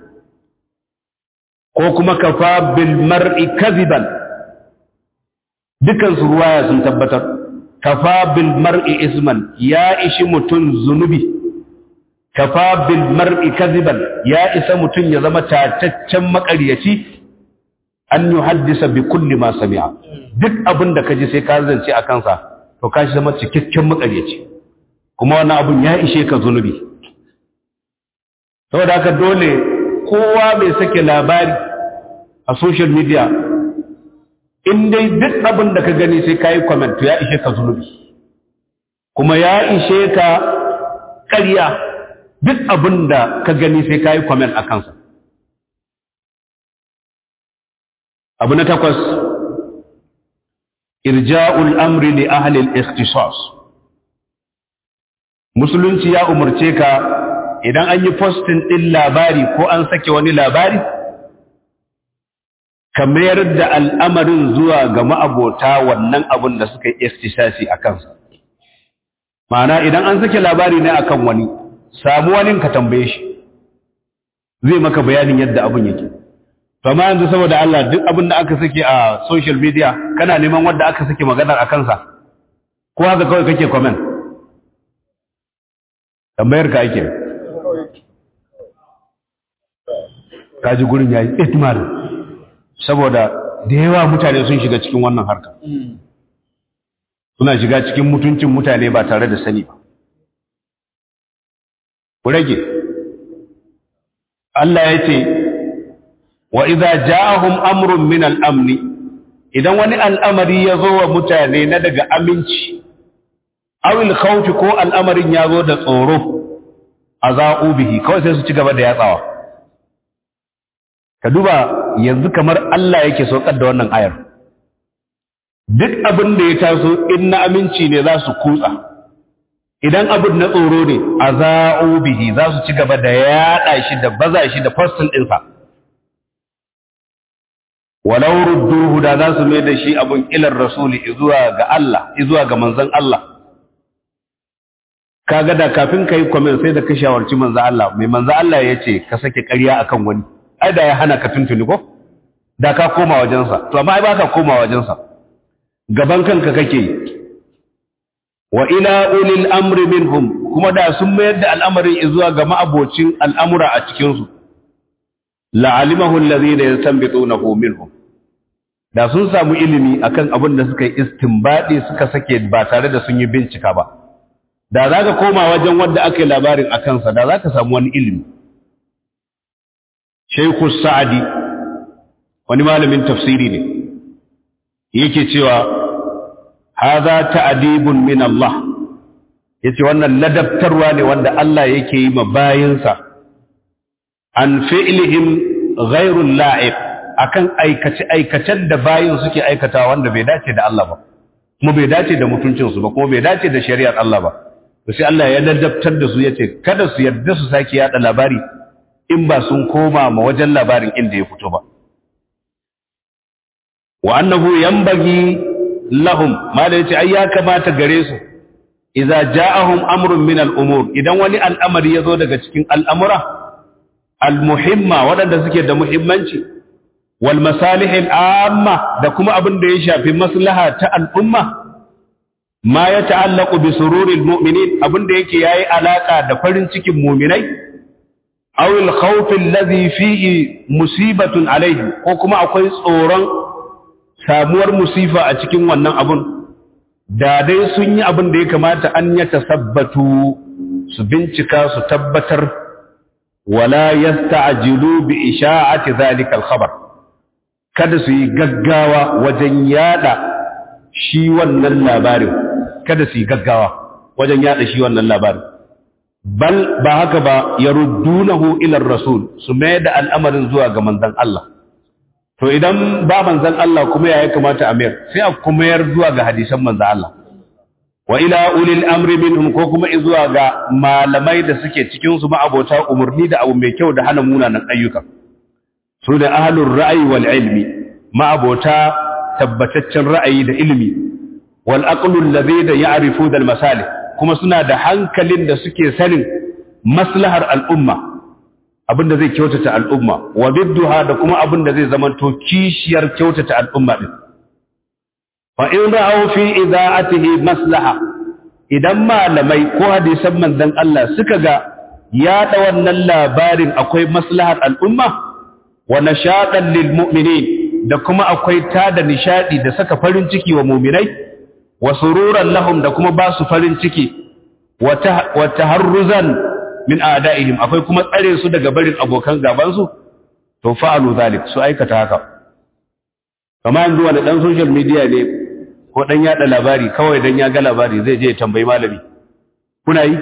ko kuma kafa bil mar'i kadhiban dukan su ruwaya sun tabbatar kafa bil mar'i isman ya ishi mutun zunubi kafa bil mar'i kadhiban ya isa mutun ya zama tataccen makaryaci an yuhaddisa bi kulli ma sami'a duk abin da kaji sai ka zance a kansa to ka zama cikakken makaryaci kuma wannan abun ya ishe ka zunubi saboda haka dole kowa bai sake labari a social media in dai duk abin da ka gani sai ka yi comment to ya ishe ka zunubi kuma ya ishe ka ƙarya duk abin da ka gani sai ka yi comment a kansa abu na takwas irja'ul amri li ahli al-ikhtisas musulunci ya umarce ka idan an yi postin ɗin labari ko an sake wani labari ka mayar da al'amarin zuwa ga ma'abota wannan abin da suka yi istisasi a kansa ma'ana idan an sake labari ne akan wani samu wani ka tambaye shi zai maka bayanin yadda abin yake amma yanzu saboda Allah duk abin da aka sake a social media kana neman wanda aka sake maganar a kansa ko haka kawai kake comment tambayar ka ake kaji gurin yayi itmar saboda da yawa mutane sun shiga cikin wannan harka suna shiga cikin mutuncin mutane ba tare da sani ba ku rage Allah ya ce wa idza ja'ahum amrun min al-amni idan wani al'amari ya zo wa mutane na daga aminci awil khawfi ko al'amarin ya zo da tsoro azau bihi kawai sai su ci gaba da yatsawa ka duba yanzu kamar Allah yake saukar da wannan ayar duk abin da ya taso in na aminci ne za su kutsa idan abin na tsoro ne a za'o bihi za su ci gaba da yaɗa shi da baza shi da postin ɗinsa walau rudduhu da za su mai da shi abin ilar rasuli zuwa ga Allah zuwa ga manzon Allah kaga da kafin kai comment sai da ka shawarci manzon Allah mai manzon Allah ya ce ka sake ƙarya akan wani ai da ya hana ka tuntuni ko da ka koma wajensa to amma ai ba ka koma wajensa gaban kanka kake yi wa ila ulil amri minhum kuma da sun mayar da al'amarin zuwa ga ma'abocin al'amura a cikin su la'alimahu alladhina yastanbitunahu minhum da sun samu ilimi akan abin da suka yi istinbadi suka sake ba tare da sun yi bincika ba da za ka koma wajen wanda aka yi labarin a kansa da za ka samu wani ilimi Sheikhu Sa'adi wani malamin tafsiri ne yake cewa hadha ta'dibun min Allah yace wannan ladabtarwa ne wanda Allah yake yi ma bayinsa an fi'lihim ghairu la'iq akan aikace aikacen da bayin suke aikata wanda bai dace da Allah ba kuma bai dace da mutuncin su ba kuma bai dace da shari'ar Allah ba to sai Allah ya ladabtar da su yace kada su yarda su sake yada labari in ba sun koma ma wajen labarin inda ya fito ba wa annahu yanbaghi lahum ma da yace ai ya kamata gare su idza ja'ahum amrun min al-umur idan wani al'amari yazo daga cikin al'amura al-muhimma wadanda suke da muhimmanci wal masalih al-amma da kuma abin da ya shafi maslaha ta al'umma ma ya ta'allaqu bi sururil mu'minin abin da yake yayi alaka da farin cikin mu'minai aw al-khawf alladhi fihi musibatun alayhi ko kuma akwai tsoron samuwar musifa a cikin wannan abun da dai sun yi abin da ya kamata an ya tasabbatu su bincika su tabbatar wala yasta'jilu bi isha'ati dhalika al-khabar kada su yi gaggawa wajen yada shi wannan labarin kada su yi gaggawa wajen yada shi wannan labarin bal ba haka ba yaruddunahu ila rasul su mai da al'amarin zuwa ga manzon Allah to idan ba manzan Allah kuma ya kamata a mayar sai a kuma yar zuwa ga hadisan manzan Allah wa ila ulil amri minhum ko kuma zuwa ga malamai da suke cikin su ma'abota umurni da abu mai kyau da hana munanan ayyuka su da ahlur ra'ayi wal ilmi ma'abota tabbataccen ra'ayi da ilmi wal aqlu alladhi da ya'rifu dal masalih kuma suna da hankalin da suke sanin maslahar al'umma abinda zai kyautata al'umma wa bidduha da kuma abinda zai zamanto kishiyar kyautata al'umma din fa in ra'aw fi ida'atihi maslaha idan malamai ko hadisan manzon Allah suka ga yaɗa wannan labarin akwai maslahar al'umma wa nashatan lil mu'minin da kuma akwai tada nishadi da saka farin ciki wa mu'minai wa sururan lahum da kuma ba su farin ciki wa taharruzan min a'da'ihim akwai kuma tsare su daga barin abokan gaban su to fa'alu zalik su aikata haka kamar yanzu wani dan social media ne ko dan yada labari kawai dan ya ga labari zai je ya tambayi malami kuna yi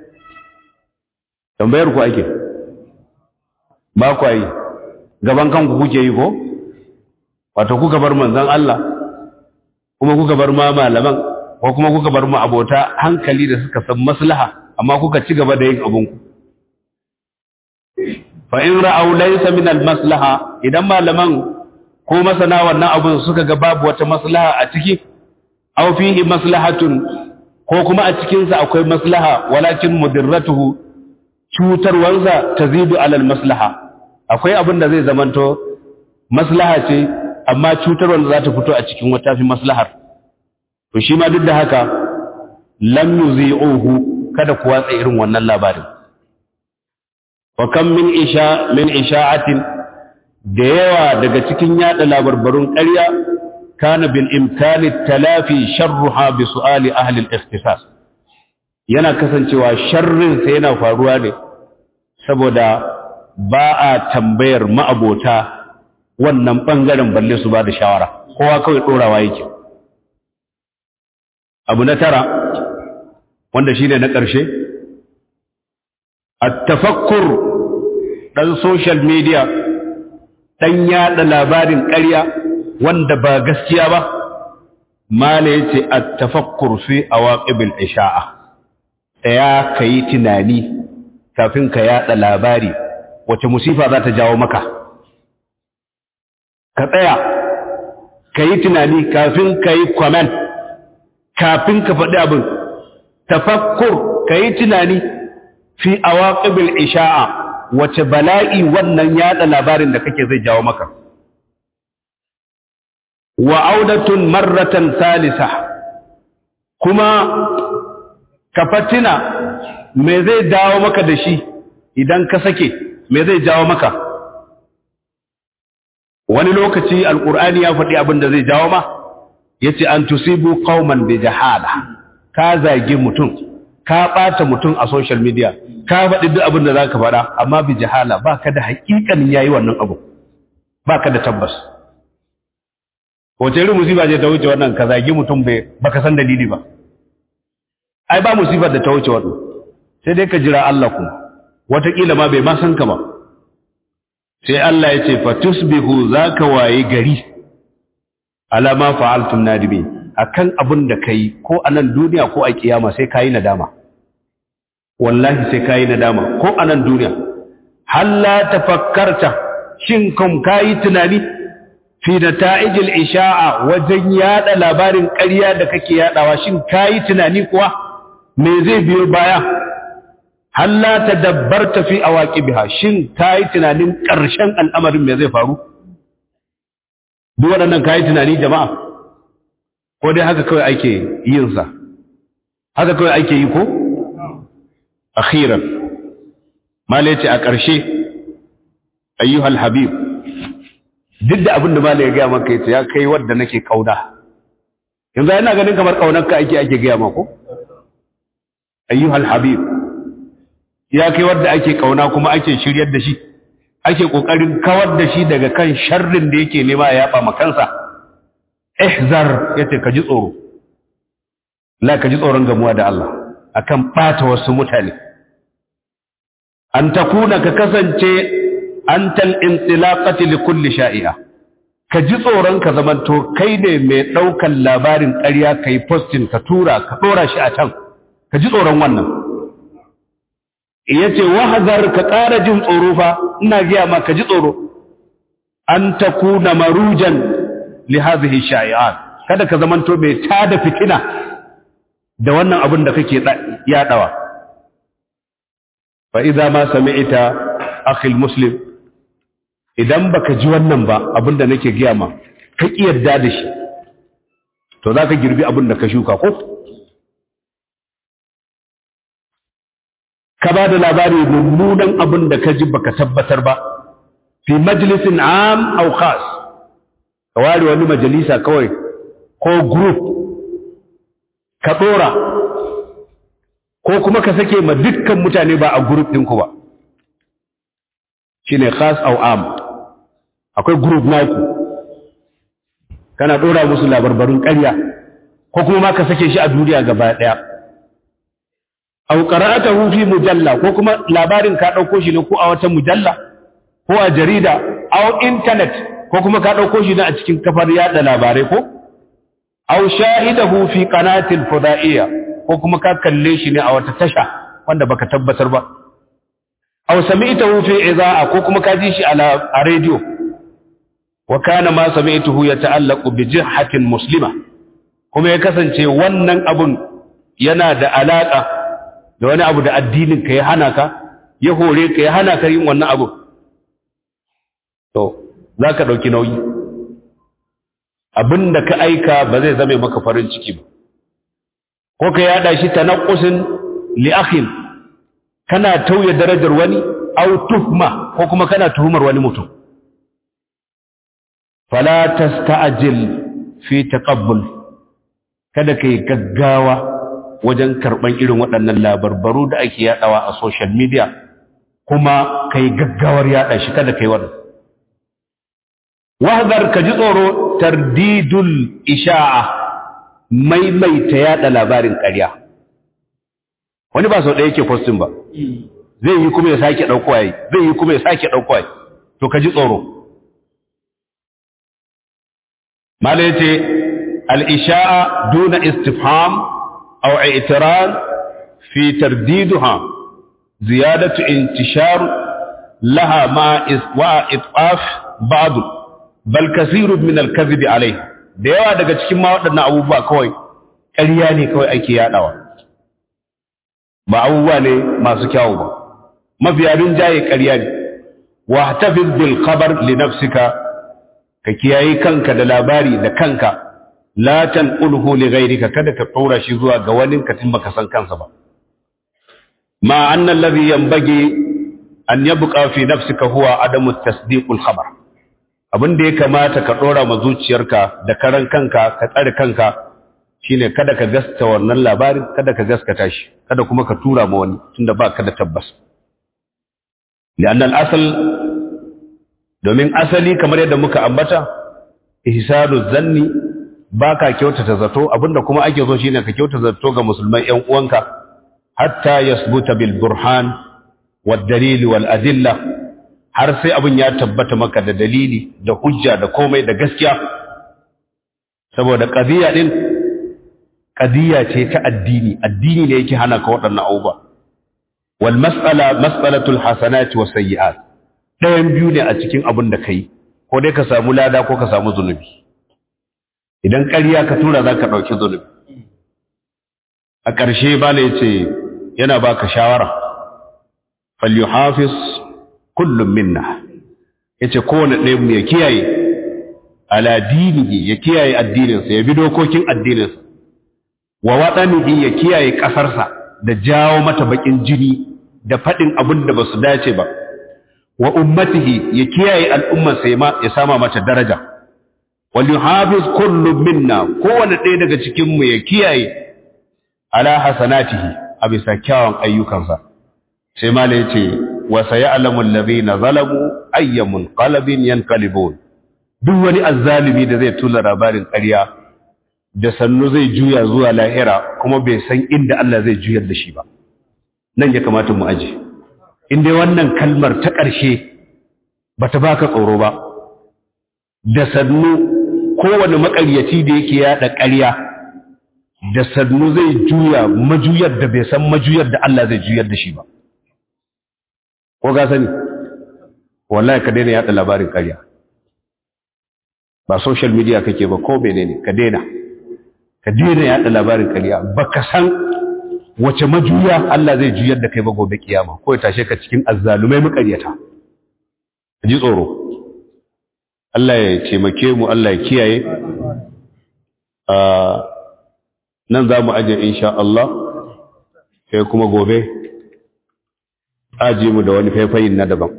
tambayar ku ake ba ku yi gaban kanku kuke yi ko wato kuka bar manzon Allah kuma kuka bar ma malaman ko kuma kuka bar mu abota hankali da suka san maslaha amma kuka ci gaba da yin abinku fa in ra'aw laysa min al-maslaha idan malaman ko masana wannan abun suka ga babu wata maslaha a ciki aw fihi maslahatun ko kuma a cikin sa akwai maslaha walakin mudirratuhu cutarwansa tazidu ala al-maslaha akwai abin da zai zamanto maslaha ce amma cutarwar za ta fito a cikin wata fi maslahar to shi ma duk da haka lam yuzi'uhu kada ku watsa irin wannan labarin wa kam min isha min isha'atin da yawa daga cikin yada labarbarun ƙarya kana bil imkani talafi sharruha bi su'ali ahli al-ikhtisas yana kasancewa sharrin sa yana faruwa ne saboda ba a tambayar ma'abota wannan bangaren balle su ba da shawara kowa kawai dorawa yake abu na tara wanda shine na ƙarshe at-tafakkur dan social media dan yada labarin ƙarya wanda ba gaskiya ba mala yace at-tafakkur fi awaqibil isha'a ya kai tunani kafin ka yada labari wace musifa za ta jawo maka ka tsaya kai tunani kafin kai comment kafin ka faɗi abin tafakkur kai tunani fi awaqibil isha'a wace bala'i wannan yada labarin da kake zai jawo maka wa audatun marratan salisa kuma ka fatina me zai dawo maka da shi idan ka sake me zai jawo maka wani lokaci alkur'ani ya faɗi abin da zai jawo ma yace an tusibu qauman bi jahala ka zagi mutum ka ɓata mutum a social media ka faɗi duk abin da za ka faɗa amma bi jahala ba ka da haƙiƙanin yayi wannan abu ba ka da tabbas wace irin musiba ce ta wuce wannan ka zagi mutum bai baka san dalili ba ai ba musibar da ta wuce wannan sai dai ka jira Allah kuma wataƙila ma bai ma san ka ba sai Allah ya ce fa tusbihu zaka waye gari alama fa'altum nadimin akan abin da kai ko a nan duniya ko a kiyama sai kayi nadama wallahi sai kayi nadama ko a nan duniya halla tafakkarta shin kam kayi tunani fi nata'ijil isha'a wajen yada labarin ƙarya da kake yadawa shin kayi tunani kuwa me zai biyo baya halla tadabbarta fi awaqibiha shin kayi tunanin ƙarshen al'amarin me zai faru duk waɗannan kayi tunani jama'a ko dai haka kawai ake yin sa haka kawai ake yi ko akhiran mala yace a ƙarshe ayyuhal habib duk da abin da mala ya gaya maka yace ya kai wanda nake kauna yanzu ina ganin kamar kaunar ka ake ake gaya maka ayyuhal habib ya kai wanda ake kauna kuma ake shiryar da shi ake kokarin kawar da shi daga kan sharrin da yake nema ya yaba makansa ihzar yace ka ji tsoro la ka ji tsoron gamuwa da Allah akan bata wasu mutane an takuna ka kasance antal intilaqati li kulli sha'i'a ka ji tsoron ka zamanto kai ne mai daukan labarin ƙarya kai posting ka tura ka dora shi a can ka ji tsoron wannan yace wahzar ka ƙara jin tsoro fa ina ga ma ka ji tsoro an takuna marujan li hadhihi sha'i'at kada ka zamanto mai tada fitina da wannan abin da kake yadawa fa idza ma sami'ta akhi muslim idan baka ji wannan ba abin da nake giya ma ka yarda da shi to zaka girbi abin da ka shuka ko ka ba da labari mummunan abin da ka ji baka tabbatar ba fi majlisin am aw khas ka ware wani majalisa kawai ko group ka dora ko kuma ka sake ma dukkan mutane ba a group ɗinku ba shine khas aw am akwai group naku kana dora musu labarbarun ƙarya ko kuma ma ka sake shi a duniya gaba ɗaya aw qara'atahu fi mujalla ko kuma labarin ka dauko shi ne ko a wata mujalla ko a jarida aw internet ko kuma ka dauko shi ne a cikin kafar yada labarai ko aw shahidahu fi qanatil fudaiya ko kuma ka kalle shi ne a wata tasha wanda baka tabbatar ba aw sami'tahu fi iza'a ko kuma ka ji shi a radio wa kana ma sami'tuhu yata'allaqu bi jihhatin muslima kuma ya kasance wannan abun yana da alaka da wani abu da addinin ka ya hana ka ya hore ka ya hana ka yin wannan abu to za ka ɗauki nauyi abin da ka aika ba zai zame maka farin ciki ba ko ka yada shi ta naƙusin li akhin kana tauye darajar wani aw tuhma ko kuma kana tuhumar wani mutum fala tasta'jil fi taqabbul kada kai gaggawa wajen karban irin waɗannan labarbaru da ake yadawa a social media kuma kai gaggawar yada shi kada kai wannan wahdar ka ji tsoro tardidul isha'a maimaita yada labarin ƙarya wani ba sau ɗaya yake postin ba zai yi kuma ya sake ɗaukowa yi zai yi kuma ya sake ɗaukowa yi to ka ji tsoro mala yace al-isha'a duna istifham aw i'tiran fi tardiduha ziyadatu intishar laha ma wa itqaf ba'd bal kathirun min al-kadhib alayha da yawa daga cikin ma waɗannan abubuwa kawai ƙarya ne kawai ake yaɗawa ba abubuwa ne masu kyawu ba mafiyarin jaye ƙarya ne wa tafiz bil khabar li nafsika ka kiyaye kanka da labari da kanka la tanqulhu li ghayrika kada ka tsora shi zuwa ga wani ka tun baka san kansa ba ma anna alladhi yanbaghi an yabqa fi nafsika huwa adamu tasdiq al khabar abin da ya kamata ka ɗora ma zuciyarka da karan kanka ka tsare kanka shine kada ka gaskata wannan labarin kada ka gaskata shi kada kuma ka tura ma wani tunda ba ka da tabbas li'annal asal domin asali kamar yadda muka ambata ihsanu zanni baka kyautata zato abinda kuma ake so shine ka kyautata zato ga musulman ƴan uwanka hatta yasbuta bil burhan wad dalil wal adilla har sai abin ya tabbata maka da dalili da hujja da komai da gaskiya saboda qadiya din qadiya ce ta addini addini ne yake hana ka waɗannan abubuwa wal mas'ala mas'alatul hasanati was sayyi'at ɗayan biyu ne a cikin abin da kai ko dai ka samu lada ko ka samu zunubi idan ƙarya ka tura za ka ɗauki zunubi a ƙarshe bala ya ce yana baka shawara falyuhafiz kullum minna yace kowane ɗaya mu ya kiyaye ala dinihi ya kiyaye addininsa ya bi dokokin addininsa wa waɗanihi ya kiyaye ƙasarsa da jawo mata baƙin jini da faɗin abin da ba su dace ba wa ummatihi ya kiyaye al'ummarsa ya sama mata daraja wal yuhafiz kullu minna kowane ɗaya daga cikin mu ya kiyaye ala hasanatihi a bisa kyawun ayyukansa sai mala yace wa sayalamu alladhina zalamu ayyamun qalbin yanqalibun duk wani azzalimi da zai tula labarin ƙarya da sannu zai juya zuwa lahira kuma bai san inda Allah zai juyar da shi ba nan ya kamata mu aje in dai wannan kalmar ta ƙarshe bata baka tsoro ba da sannu kowane maƙaryaci da yake yada ƙarya da sannu zai juya majuyar da bai san majuyar da Allah zai juyar da shi ba ko ga sani wallahi ka daina yada labarin ƙarya ba social media kake ba ko menene ka daina ka daina yada labarin ƙarya baka san wace majuya Allah zai juyar da kai ba gobe kiyama ko ya tashe ka cikin azzalumai maƙaryata ka ji tsoro Allah ya taimake mu Allah ya kiyaye nan za mu aje insha Allah sai kuma gobe aji mu da wani faifayin na daban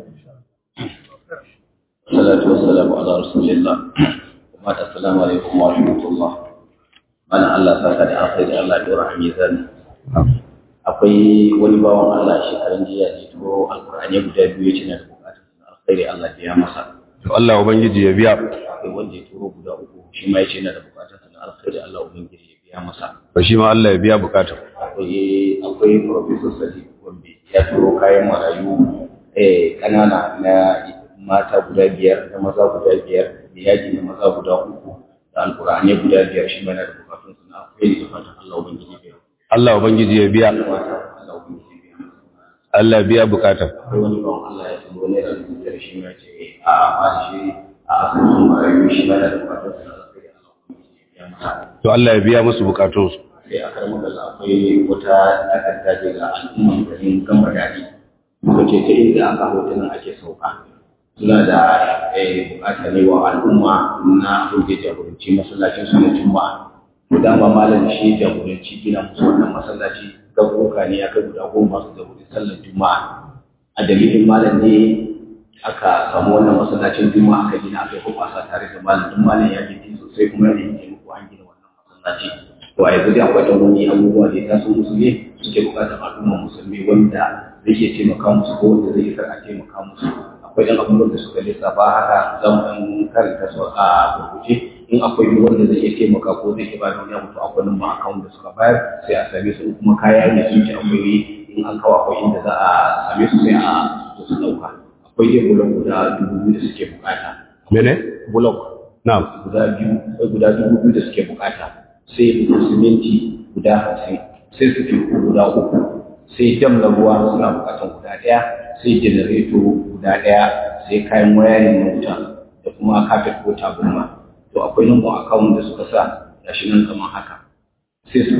salatu wassalamu ala rasulillah wa assalamu alaikum wa rahmatullah mana Allah saka da alkhairi Allah ya dora mizan akwai wani bawan Allah shekaran jiya ne to alqur'ani guda biyu yace na da bukatun alkhairi Allah ya masa to Allah ubangiji ya biya akwai wanda ya turo guda uku shi ma yace na da bukatun alkhairi Allah ubangiji ya biya masa to shi ma Allah ya biya bukatun akwai akwai professor Sadiq Gombe ya turo kayan marayu eh kanana na mata guda biyar da maza guda biyar da yaji na maza guda uku da alkur'ani guda biyar shi mana da bukatun su na akwai da fatan Allah ubangiji biya Allah ubangiji ya biya Allah ubangiji biya Allah ya biya bukatun akwai wani bawan Allah ya turo ne da biyar shi ma ce a ba shi a asusun marayu shi mana da bukatun su na alkhairi Allah ubangiji biya masa to Allah ya biya musu bukatun su sai a karamar da akwai wata takarda daga al'umman garin gamba daɗi wace ta inda aka hotunan ake sauka suna da bukata ne wa al'umma na roge jagoranci masallacin su na juma'a to dama malam shi jagoranci gina musu wannan masallaci garuruka ne ya kai guda goma su da wuri sallar juma'a a dalilin malam ne aka samu wannan masallacin juma'a aka gina aka yi kwasa tare da malam duk malam ya ji sosai kuma ya yi taimako an gina wannan masallaci to a yanzu dai akwai ɗan wani abubuwa da ya taso musu ne suke buƙatar al'ummar musulmi wanda zai iya taimaka musu ko wanda zai iya a taimaka musu akwai ɗan abubuwan da suka lissafa haka za mu ɗan karanta su a gurguje in akwai duk wanda zai iya taimaka ko zai iya bada wani abu to akwai nan ma akawun da suka bayar sai a same su kuma kaya ne sun ci akwai in an kawo akwai inda za a same su sai a su ɗauka akwai dai bulok guda dubu biyu da suke bukata mene bulok na'am guda biyu akwai guda dubu biyu da suke bukata sai bugun siminti guda hamsin sai su guda uku sai dam na ruwa suna bukatan guda ɗaya sai janareto guda ɗaya sai kayan wayarin na wuta da kuma kafet ko tabarma to akwai number account da suka sa gashi nan kamar haka 65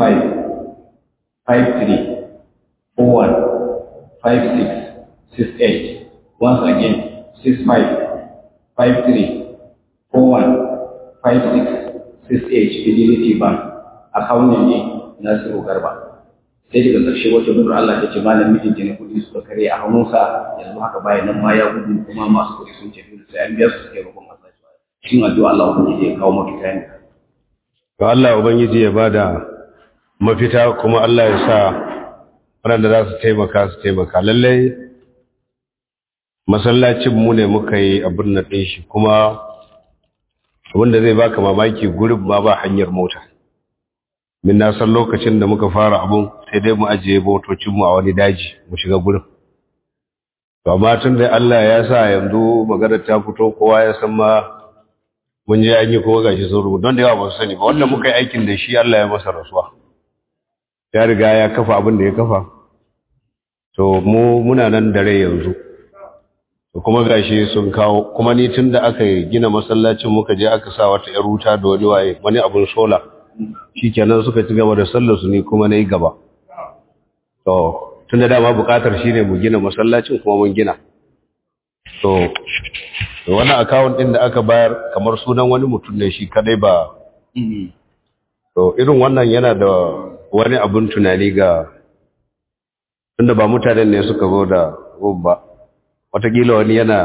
53 41 56 68 once again 65 53 41 56 68 Fidelity Bank account ne Nasiru Garba sai daga ƙarshe wata dubur Allah ta ce malam mijinta ne kuɗi suka kare a hannunsa yanzu haka bayan nan ma ya gudu kuma masu kuɗi sun ce sai an biya su suke roƙon masa cikin addu'a Allah ubangiji ya kawo mafita ne to Allah ubangiji ya bada mafita kuma Allah ya sa waɗanda za su taimaka su taimaka lallai masallacin mu ne muka yi abin na ɗin shi kuma abinda zai baka mamaki gurin ma ba hanyar mota min na san lokacin da muka fara abun sai dai mu ajiye motocinmu a wani daji mu shiga gurin to amma tun da Allah ya sa yanzu magana ta fito kowa ya san ma mun je an yi kuma gashi sun rubuta don da yawa ba su sani ba wanda muka yi aikin da shi Allah ya masa rasuwa ya riga ya kafa abin da ya kafa to mu muna nan da rai yanzu to kuma gashi sun kawo kuma ni tun da aka gina masallacin muka je aka sa wata yar wuta da wani waye wani abin sola shikenan suka ci gaba da sallar su ni kuma na yi gaba to tun da dama bukatar shine mu gina masallacin kuma mun gina to wannan akawun din da aka bayar kamar sunan wani mutum ne shi kadai ba to irin wannan yana da wani abin tunani ga tunda ba mutanen ne suka zo da ba watakila wani yana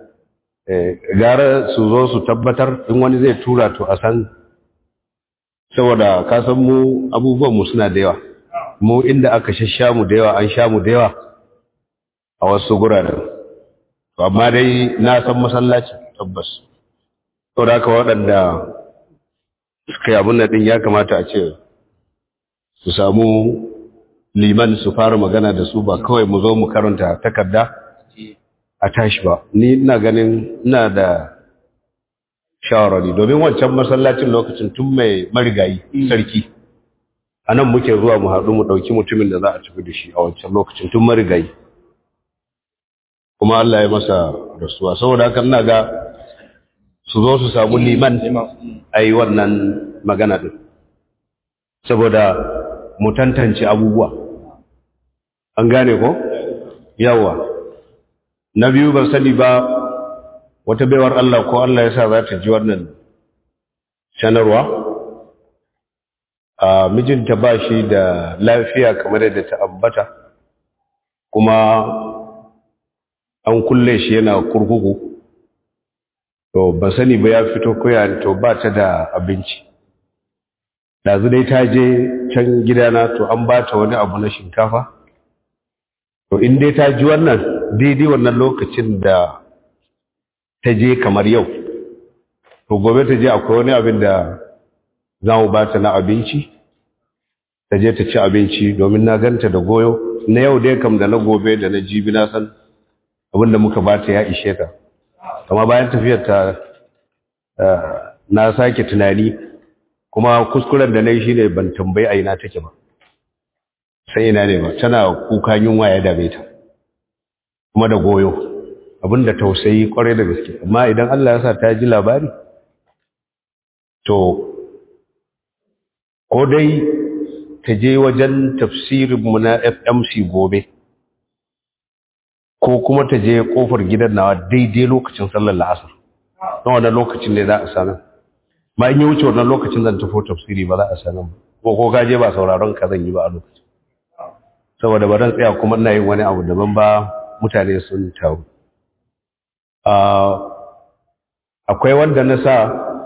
gara su zo su tabbatar in wani zai tura to a san saboda kasan mu abubuwan mu suna da yawa mu inda aka shasha mu da yawa an sha mu da yawa a wasu guraren amma dai na san masallaci tabbas to da haka waɗanda suka yi abin ɗin ya kamata a ce su samu liman su fara magana da su ba kawai mu zo mu karanta takarda a tashi ba ni ina ganin ina da shawarari domin wancan masallacin lokacin tun mai marigayi sarki a nan muke zuwa mu haɗu mu ɗauki mutumin da za a tafi da shi a wancan lokacin tun marigayi kuma Allah ya masa rasuwa saboda haka ina ga su zo su samu liman a yi wannan magana ɗin saboda mu tantance abubuwa an gane ko yawa na biyu ban sani ba wata baiwar Allah ko Allah ya sa za ta ji wannan sanarwa a mijinta ba shi da lafiya kamar yadda ta ambata kuma an kulle shi yana kurkuku to ba sani ba ya fito koya to ba ta da abinci ɗazu dai ta je can gidana to an ba ta wani abu na shinkafa to in dai ta ji wannan daidai wannan lokacin da ta je kamar yau to gobe ta je akwai wani abin da za mu ba ta na abinci ta je ta ci abinci domin na ganta da goyo na yau dai kam da na gobe da na jibi na san abin da muka ba ta ya ishe ta kama bayan tafiyar ta na sake tunani kuma kuskuren da na yi shi ne ban tambayi a ina take ba sai ina ne ba tana kuka yunwa ya dame ta kuma da goyo abinda tausayi kwarai da gaske amma idan Allah ya sa ta ji labari to ko dai ta je wajen tafsirinmu na FMC gobe ko kuma ta je kofar gidan nawa daidai lokacin sallar la'asar na wannan lokacin ne za a sanar ma in yi wuce wannan lokacin zan tafi tafsiri ba za a sanar ba ko ka je ba sauraron ka zan yi ba a lokacin saboda ba zan tsaya kuma ina yin wani abu daban ba mutane sun taru akwai wanda na sa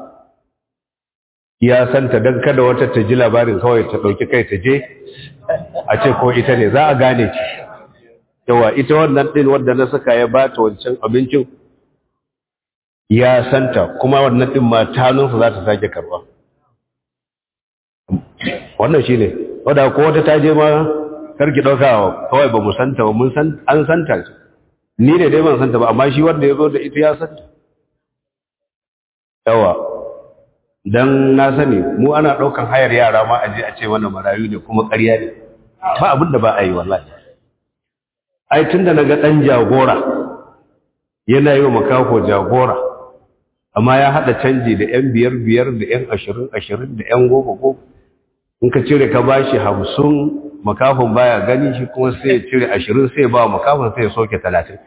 ya santa don kada wata ta ji labarin kawai ta ɗauki kai ta je a ce ko ita ne za a gane ki yawa ita wannan ɗin wanda na saka ya ba ta wancan abincin ya santa kuma wannan ɗin ma ta hannunsa za ta sake karɓa wannan shi ne wadda ko wata ta je ma karki ɗauka kawai ba mu santa ba mun san an santa ni ne dai ban santa ba amma shi wanda ya zo da ita ya santa yawa don na sani mu ana ɗaukan hayar yara ma a je a ce mana marayu ne kuma ƙarya ne ba abin da ba a yi wallahi ai tun da na ga ɗan jagora yana yi wa makako jagora amma ya haɗa canji da ‘yan biyar biyar da ‘yan ashirin ashirin da ‘yan goma goma in ka cire ka bashi hamsin makafin baya gani shi kuma sai ya cire ashirin sai ba makafin sai ya soke talatin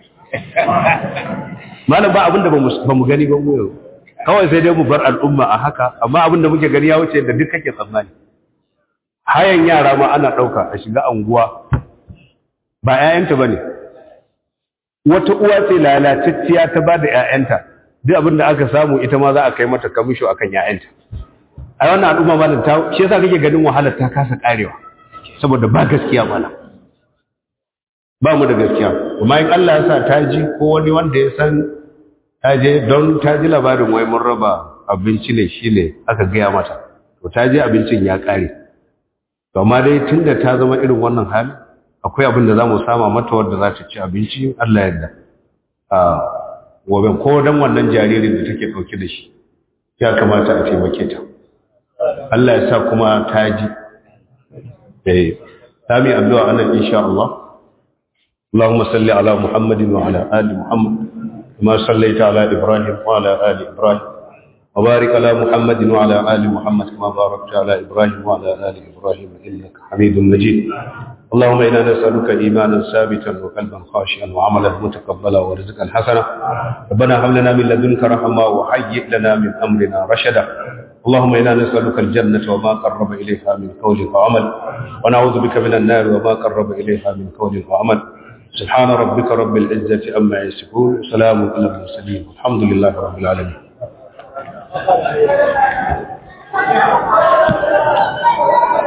malam ba abin da ba mu gani ba mu yau kawai sai dai mu bar al'umma a haka amma abin da muke gani ya wuce da duk kake tsammani hayan yara ma ana ɗauka a shiga anguwa ba 'ya'yanta ba ne wata uwa ce lalatacciya ta ba da 'ya'yanta duk abin da aka samu ita ma za a kai mata kamisho a kan 'ya'yanta a wannan al'umma ma ta shi yasa kake ganin wahalar ta kasa karewa saboda ba gaskiya mana ba mu da gaskiya amma in Allah ya sa ta ji ko wani wanda ya san ta je don ta ji labarin wai mun raba abinci ne shi ne aka gaya mata to ta je abincin ya kare to amma dai tun da ta zama irin wannan hali akwai abin da za mu sama mata wadda za ta ci abinci Allah yadda a gobe ko dan wannan jaririn da take ɗauke da shi ya kamata a taimake ta Allah ya sa kuma ta ji eh ta mi addu'a anan insha Allah اللهم صل على محمد وعلى آل محمد كما صليت على إبراهيم وعلى آل إبراهيم وبارك على محمد وعلى آل محمد كما باركت على إبراهيم وعلى آل إبراهيم إنك حميد مجيد اللهم إنا نسألك إيمانا ثابتا وقلبا خاشعا وعملا متقبلا ورزقا حسنا ربنا هب لنا من لدنك رحمة وهيئ لنا من أمرنا رشدا اللهم إنا نسألك الجنة وما قرب إليها من قول وعمل ونعوذ بك من النار وما قرب إليها من قول وعمل سبحان ربك رب العزة أما يصفون وسلام على المرسلين والحمد لله رب العالمين